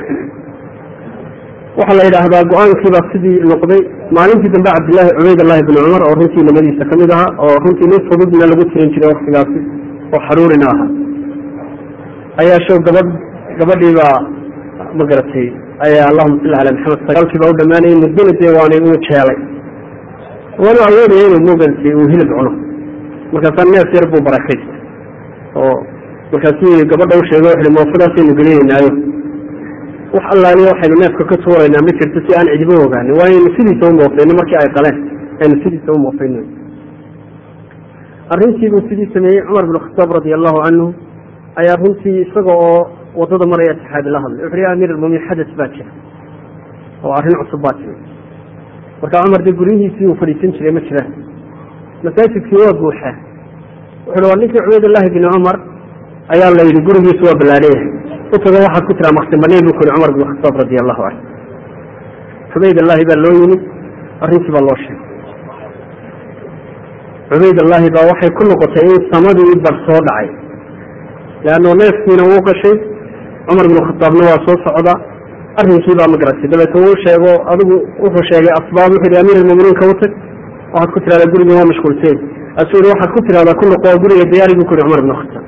waxaa la yidhaahdaa go-aankiibaa sidii noqday maalintii dambe cabdillahi cubaydallahi bni cumar oo runtii inamadiisa kamid ahaa oo runtii nin fududna lagu tirin jiray waktigaasi oo xaruurina ahaa ayaa show gabadh gabadhiibaa ma garatay ayaa allahuma salli cala maxamed sagaalkiibaa u dhamaanayay muddona dee waanay uu jeelay waanu awoodaya inuu mogaratay uu hilib cuno markaasaa neef yar buu barakaystay oo markaasuu gabadha u sheegay wuxuhi moofadaasaynu gelinaynaayo wax allaaliya waxaynu neefka ka tuuraynaa ma jirto si aan cidibo ogaanin waaynu sidiisa u moofayno markii ay qaleen aynu sidiisa u moofayno arrintii buu sidii sameeyey cumar bin khataab radi allahu canhu ayaa runtii isaga oo wadada maraya saxaabi la hadlay wuxu ya amiir almuminiin xadas baa jira oo arrin cusub baa timi markaa cumar dee guryihiisii uu fadhiisan jiray ma jiraan masaajidkii waa buuxaa wuxuui waa ninkii cubaydullaahi bni cumar ayaa la yidhi gurigiisu waa ballaadhayahay utaga waxaad ku tiraa maksin baneen buu ku yihi cumar bin khataab radi allahu canhu cubaydullaahi baa loo yimid arrintii baa loo sheegay cubaydullaahi baa waxay ku noqotay in samadii bar soo dhacay leanno neefkiina wuu gashay cumar bin khataabna waa soo socda arrinkii baa ma garatay dabeete wuu sheego adigu wuxuu sheegay asbaab wuxu yidhi amiir almuminiinka u tag waxaad ku tirahdaa gurigii waa mashquulseen asuu yihi waxaad ku tirahdaa ku noqo guriga diyaari buu ku yihi cumar bin khataab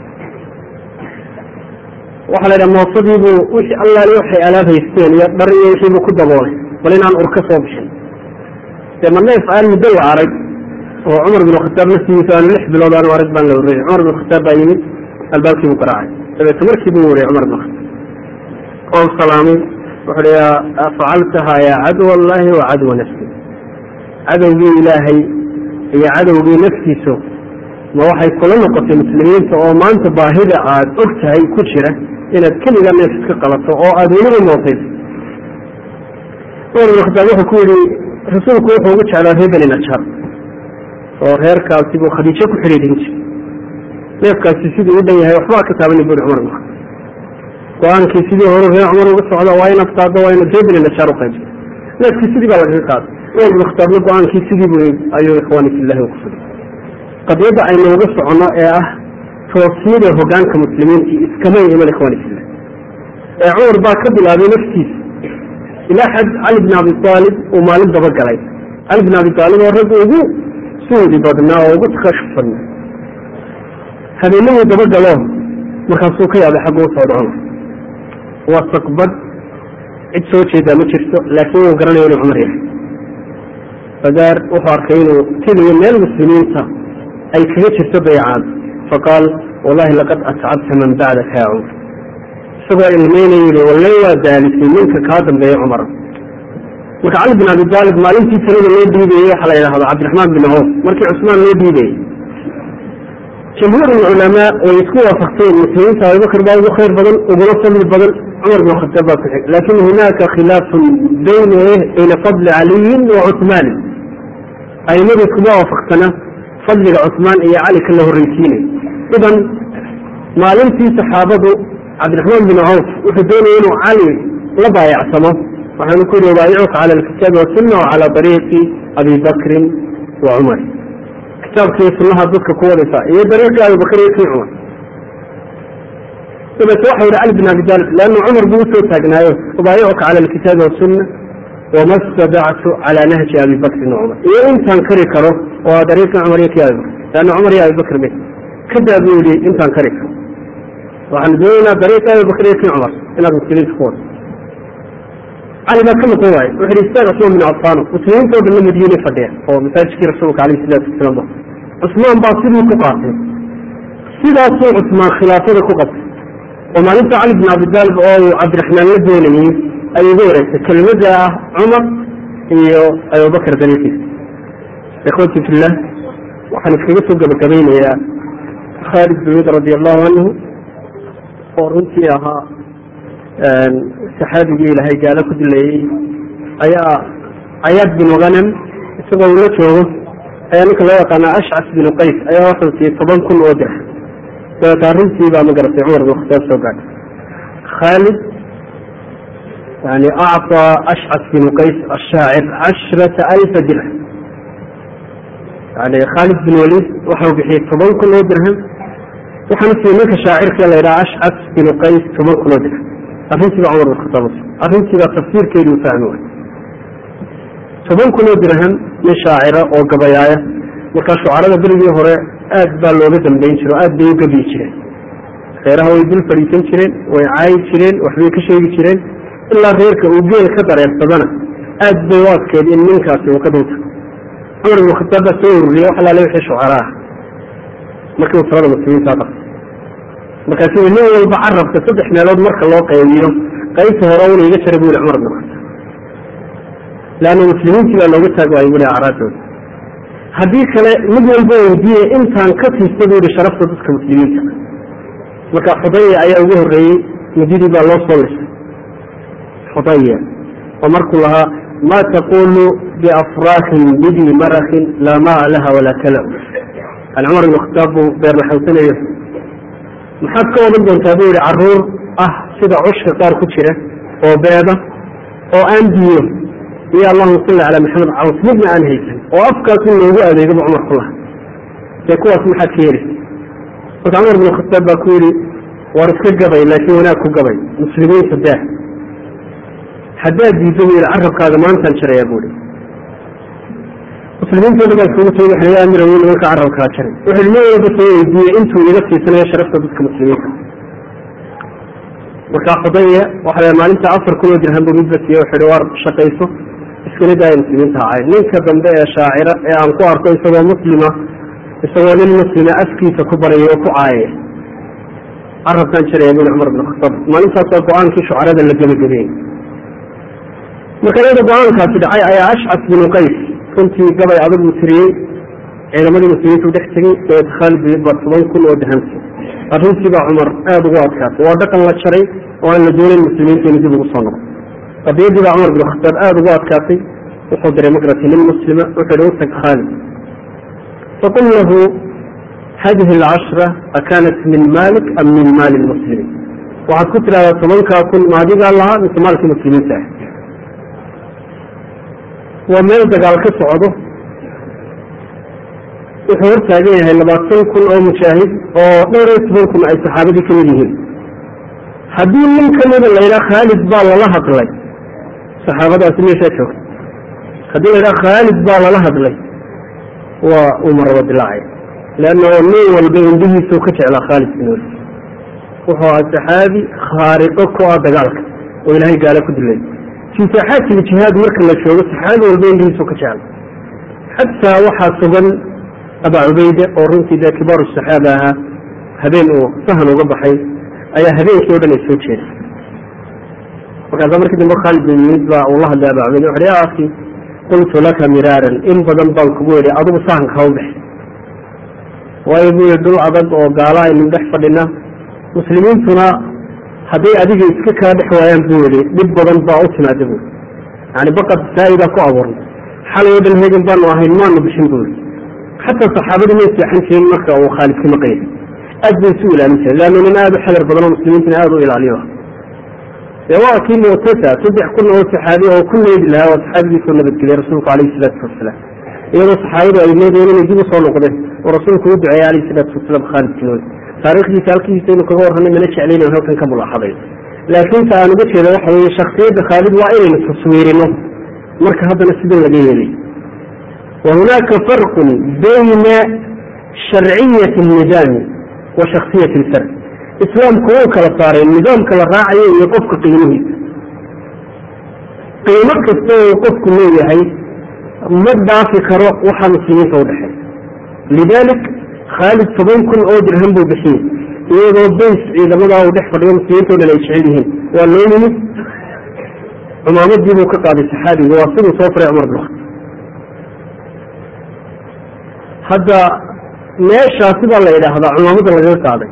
waxaa la yidhaha moofadiibuu wixii allaali waxay alaab haysteen iyo dhar iyo wixiibuu ku daboolay bal inaan ur ka soo bixin dee ma neef aan muddo la arag oo cumar bin khataab naftigiisa aanu lix bilood aanu arag baan la warrayay cumar bin khataab baa yimid albaabkii buu garaacay dabeete markii buu wariyay cumar bin khataab oo salaamay wuxuu hi facaltahaa yaa cadw allahi wa cadwa nafsi cadowgii ilaahay iyo cadowgii naftiisu ma waxay kula noqotay muslimiinta oo maanta baahida aad og tahay ku jira inaad keliga neef iska qabato oo aada weliba mootayso cumar bin khataab wuxuu ku yihi rasuulku wuxuu ugu jeclaa reer beni najar oo reerkaasi buu khadiijo ku xidhiidhin jiray neefkaasi siduu u dhan yahay waxbaa ka taabanin buri cumar bin khataab go-aankii sidii horu reer cumar uga socda waa inaad qaaddo waa inaad reer beni najar u qaybsa neefkii sidii baa lagaga qaaday cumar bin khataabna go-aankii sidii bu ayuu ikhwaani fillahi ugu fuday qadiyadda aynu uga soconno ee ah toosnida hogaanka muslimiinta iskamay iman ikhwaani fillah ee cumar baa ka bilaabay naftiisa ilaa xad cali bin abi aalib uu maalin dabagalay cali bin abi aalib oo rag ugu suudi badnaa oo ugu takashuf badnaa habeenaduu dabagalo markaasuu ka yaabay xaggu usoo dhaco waa sakbad cid soo jeedaa ma jirto laakiin wuu garanayo inuu cumar yahay fagaar wuxuu arkay inuu tegayo meel muslimiinta ay kaga jirto baycaad faqaal wallahi laqad atcabta man bacdaka ya cumar isagoo ilmeynaya yihi walle waa daalisay ninka kaa dambeeya cumar marka cali bin abi aalib maalintii talada loo dhiibayey waxaa la yidhahdo cabdiraxmaan bin coof markii cusmaan loo dhiibayey jamhuur culamaa way isku waafaqteen muslimiinta abubakr baa ugu khayr badan uguna fadli badan cumar bin khataab baa ku xig lakin hunaaka khilaafun bayna bayna fadli caliyin wa cusmaanin aimadu iskuma waafaqsana fadliga cusmaan iyo cali ka la horreysiinay idan maalintii saxaabadu cabdiraxmaan bin cawf wuxuu doonaya inuu cali la baayacsamo waxaanu ku yihi ubaayicuka cala alkitaabi wasunna wa cala ariiqi abi bakrin wa cumar kitaabkii sunnaha dadka ku wadaysa iyo dariiqii abibakr iyo kii cumar dabeete waxa yihi cali bin abi talib leanna cumar buu usoo taagnaayo ubaayicuka cala alkitaabi wasunna wama stadactu cala nahji abi bakrin wa cumar iyo intaan kari karo oo dariiqii cumar iyo kii abibakr leanna cumar iyo abibakr be kadaa buu yihi intaan kari karo waxaanu doonaynaa dariiqa abibakr iyo kii cumar inaad muslimiinta ku wado cali baa ka noqon waaye wuxu yihi istaag cusmaan bin cafaano muslimiinta o dhan la madiine fadhiya oo masaajidkii rasuulka alayh salaatu wasalaam ba cusmaan baa sidii ku qaatay sidaasuu cusmaan khilaafada ku qabtay oo maalinta cali bin abi taalib oo uu cabdiraxmaan la doonayey ayuu uga wareegtay kelimada ah cumar iyo abubakr dariiqiisa ikhwati fillah waxaan iskaga soo gabagabaynayaa khaalid bin wid radi allahu canhu oo runtii ahaa saxaabigii ilaahay gaalo ku dilayey ayaa cayaad binu hanam isagoo ula joogo ayaa ninka loo yaqaana ashcas binu qays ayaa wuxuu siiyey toban kun oo dirx dabeeta arrintii baa ma garatay cumar bin khataab soo gaadhay khaalid yani acطى ashcas binu qays ashaacir cashrata alfa dirham yani khaalid bin walid waxau bixiyey toban kun oo dirham waxaana siiyey ninka shaacirka la yidhaha ashcas binu qays toban kun oo dirham arrintiiba cumar bin khataab arrintiiba tafsiirkeedu u fahmi waay toban kun oo dirham nin shaacira oo gabayaaya markaa shucarada berigii hore aad baa looga dambeyn jire o aad bay u gabiyi jireen reeraha way dul fadhiisan jireen way caayi jireen waxbay ka sheegi jireen ilaa reerka uu geel ka dareersadana aad bay u adkeed in ninkaasi uu ka dunta cumar bin khataab baa soo ururiyey wax alaale wixii shucara ah markii uu talada muslimiinta qabtay markaasi nin walba carabka saddex meelood marka loo qaybiyo qaybta hore una iga jara bu yihi cumar bin khataab leanna muslimiintii baa looga taag waayay buli acraadooda haddii kale mid walba weydiiyey intaan ka siista bu yihi sharafta dadka muslimiinta marka xudaya ayaa ugu horreeyey mididii baa loo soo lisay xudaya oo markuu lahaa ma taqulu biafraakin bidi marakin laa maa laha walaa kala yani cumar bin khataab buu beer laxawsanayo maxaad ka wadan doontaa buu yihi caruur ah sida cushka qaar ku jira oo beeda oo aan biyo iyo allahuma salli calaa maxamed caws midna aan haysan oo afkaas in loogu adeegaba cumar ku laha dee kuwaas maxaad ka yeelisa marka cumar bin khataab baa ku yidhi war iska gabay laakiin wanaag ku gabay muslimiinta daah haddaad diiddo buu yihi carabkaaga maantaan jaraya buu ihi muslimiintooda baa isugu tagay waxa amir awoy nimanka carabkaa jaray wuxuu nin walba soo weydiiyey intuu iga siisanayo sharafta dadka muslimiinta markaa xudaya waxa maalinta afar kun oo dirham buu midba siiye wuxuu ihi war shaqayso iskana daaya muslimiinta hacay ninka dambe ee shaacira ee aan ku arko isagoo muslima isagoo nin muslima afkiisa ku baraya oo ku caayaya carabkaan jaraya buli cumar bin khataab maalintaas waa go-aankii shucarada la gebagabeeyey marka iyada go-aankaasi dhacay ayaa ashcas binu qays runtii gabay adag uu tiriyey ciidamadii muslimiintu dhex tegey dabeet khaalid bin baa toban kun oo dahamsi arrintii baa cumar aada ugu adkaatay waa dhaqan la jaray oo aan la doonayn muslimiinta inu dib ugu soo noqo qadiyadii baa cumar bin khataab aada ugu adkaatay wuxuu diray magrati nin muslima wuxuu yihi utag khaalid faqul lahu hadihi alcashra akanat min malik am min maali lmuslimiin waxaad ku tidhahdaa tobankaa kun ma adigaa lahaa mise maalkii muslimiinta ah waa meel dagaal ka socdo wuxuu hortaagan yahay labaatan kun oo mujaahid oo dhowr iyo toban kun ay saxaabadii kamid yihiin haddii nin kamida laydhaha khaalid baa lala hadlay saxaabadaasi meeshaa joogta haddii laydhaha khaalid baa lala hadlay waa uu maraba dilaacay leanna nin walba indhihiisuu ka jeclaa khaalid bin walid wuxuu ahaa saxaabi khaariqo ku ah dagaalka oo ilaahay gaala ku dilay fii saaxaati ljihaad marka la joogo saxaabi walba indhihiisuu ka jecla xataa waxaa sugan abaa cubayde oo runtii dee kibaaru saxaaba ahaa habeen uu sahan uga baxay ayaa habeenkii o dhan ay soo jeeday markaasa markii dambe khaalid bin yimid baa uu la hadlay abaa cubayde wuxu ya akhi qultu laka miraaran in badan baan kugu yidhi adigu sahanka ha u bex waayo buu yihi dhul adag oo gaala aynu dhex fadhina muslimiintuna hadday adiga iska kaa dhex waayaan buu yihi dhib badan baa u timaada bui yani baqad saaidaa ku abuurnay xalay oo dhan hegan baanu ahayn maanu bixin buu yihi xataa saxaabadii may seexan jirin marka uu khaalid ka maqayay aad bay isu ilaalin jiren leanna nin aada u xadar badan oo muslimiintana aada u ilaaliyo dee waa kii muctasa saddex kun oo saxaabi oo ku leedi lahaa waa saxaabigiisoo nabadgeliyay rasuulku alayhi salaatu wasalaam iyadoo saxaabadu ay moodeen inay dib usoo noqdeen oo rasuulku u duceeyey alayhi salaatu wasalaam khaalid bin walid taarikhdiisa halkiisa inu kaga warranay mana jeclayna halkan ka mulaaxaday laakiin ta aan uga jeeda waxa weeye shaksiyadda khaalid waa inaynu taswiirino marka haddana sidan laga yeelay wa hunaaka farqun bayna sharciyati nidaami wa shaksiyati lfard islaamku wuu kala saaray nidaamka la raacayo iyo qofka qiimihiisa qiimo kasta oo qofku leeyahay ma dhaafi karo waxaa muslimiinta udhexeey lidalik khaalid toban kun oo dirham buu bixiyey iyadoo bays ciidamadaa uu dhex fadhiyo muslimiinta o dhan ay jecel yihiin waa loo yimid cumaamadii buu ka qaaday saxaabiga waa siduu soo faray cumar bin khataab hadda meeshaasi baa la yidhaahdaa cumaamadda lagaga qaaday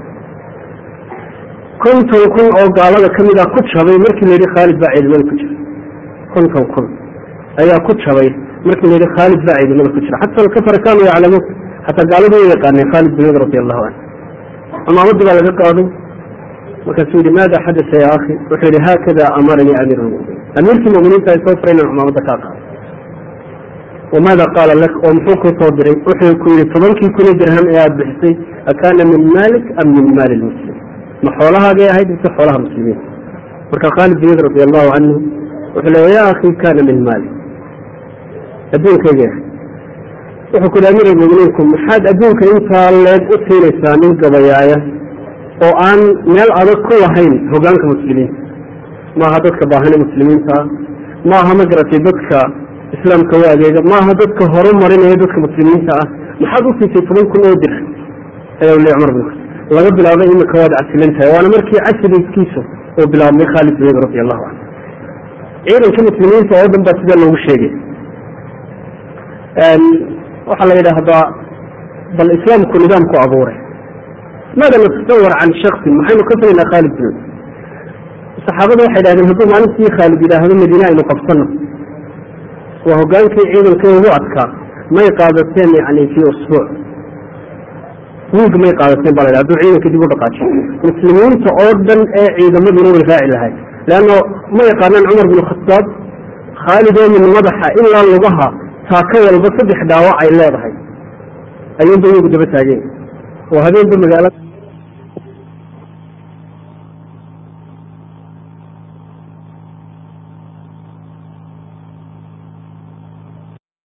konton kun oo gaalada ka mid a ku jabay markii la yidhi khaalid baa ciidamada ku jira konton kun ayaa ku jabay markii la yidhi khaalid baa ciidamada ku jira xata alkafara kaanuu yaclamuun xataa gaaladu way yaqaaneen khaalid bin wad radi allahu canhu cumaamadii baa laga qaaday markaasuu yihi maada xadasa ya akhi wuxuu yihi haakada amaranii amiir lmuminiin amiirkii muminiinta ay soo faray inaan cumaamadda kaa qaado wamaada qaala lak oo muxuu ku soo diray wuxuu ku yihi tobankii kuni dirham ee aada bixisay akaana min maalik am min maali lmuslim ma xoolahaagay ahayd mise xoolaha muslimiinta marka khaalid bin wad radi allahu canhu wuxuu leeya ya akhi kaana min maali adduunkayga ahayd wuxuu ku yihi amiir almuminiinku maxaad adduunka intaa leeg u siinaysaa nin gabayaaya oo aan meel adag ku lahayn hogaanka muslimiinta maaha dadka baahane muslimiinta ah maaha ma garatay dadka islaamka u adeega maaha dadka horu marinaya dadka muslimiinta ah maxaad u siisay toban kun oo dirham ayaa le cumar bin laga bilaabay imika waad casilan tahay waana markii casrigiisu uu bilaabmay khaalid bin radi allahu canhu ciidanka muslimiinta oo dhan baa sidaa loogu sheegay waxaa la yidhaahdaa bal islaamku nidaamku abuuray maada natasawar can shaksin maxaynu ka filaynaa khaalid bin saxaabada waxay dhahdeen hadduu maalintii khaalid yidhaahdo madiine aynu qabsano waa hogaankii ciidanka ugu adkaa may qaadateen yani fi usbuuc wiig may qaadateen ba la hadduu ciidanka dib u dhaqaajiyo muslimiinta oo dhan ee ciidamaduna way raaci lahay leanno ma yaqaanaan cumar bin khataab khaalid oo min madaxa ilaa lugaha taaka walba saddex dhaawac ay leedahay ayuunba iyagu daba taageen oo habeenba magaalada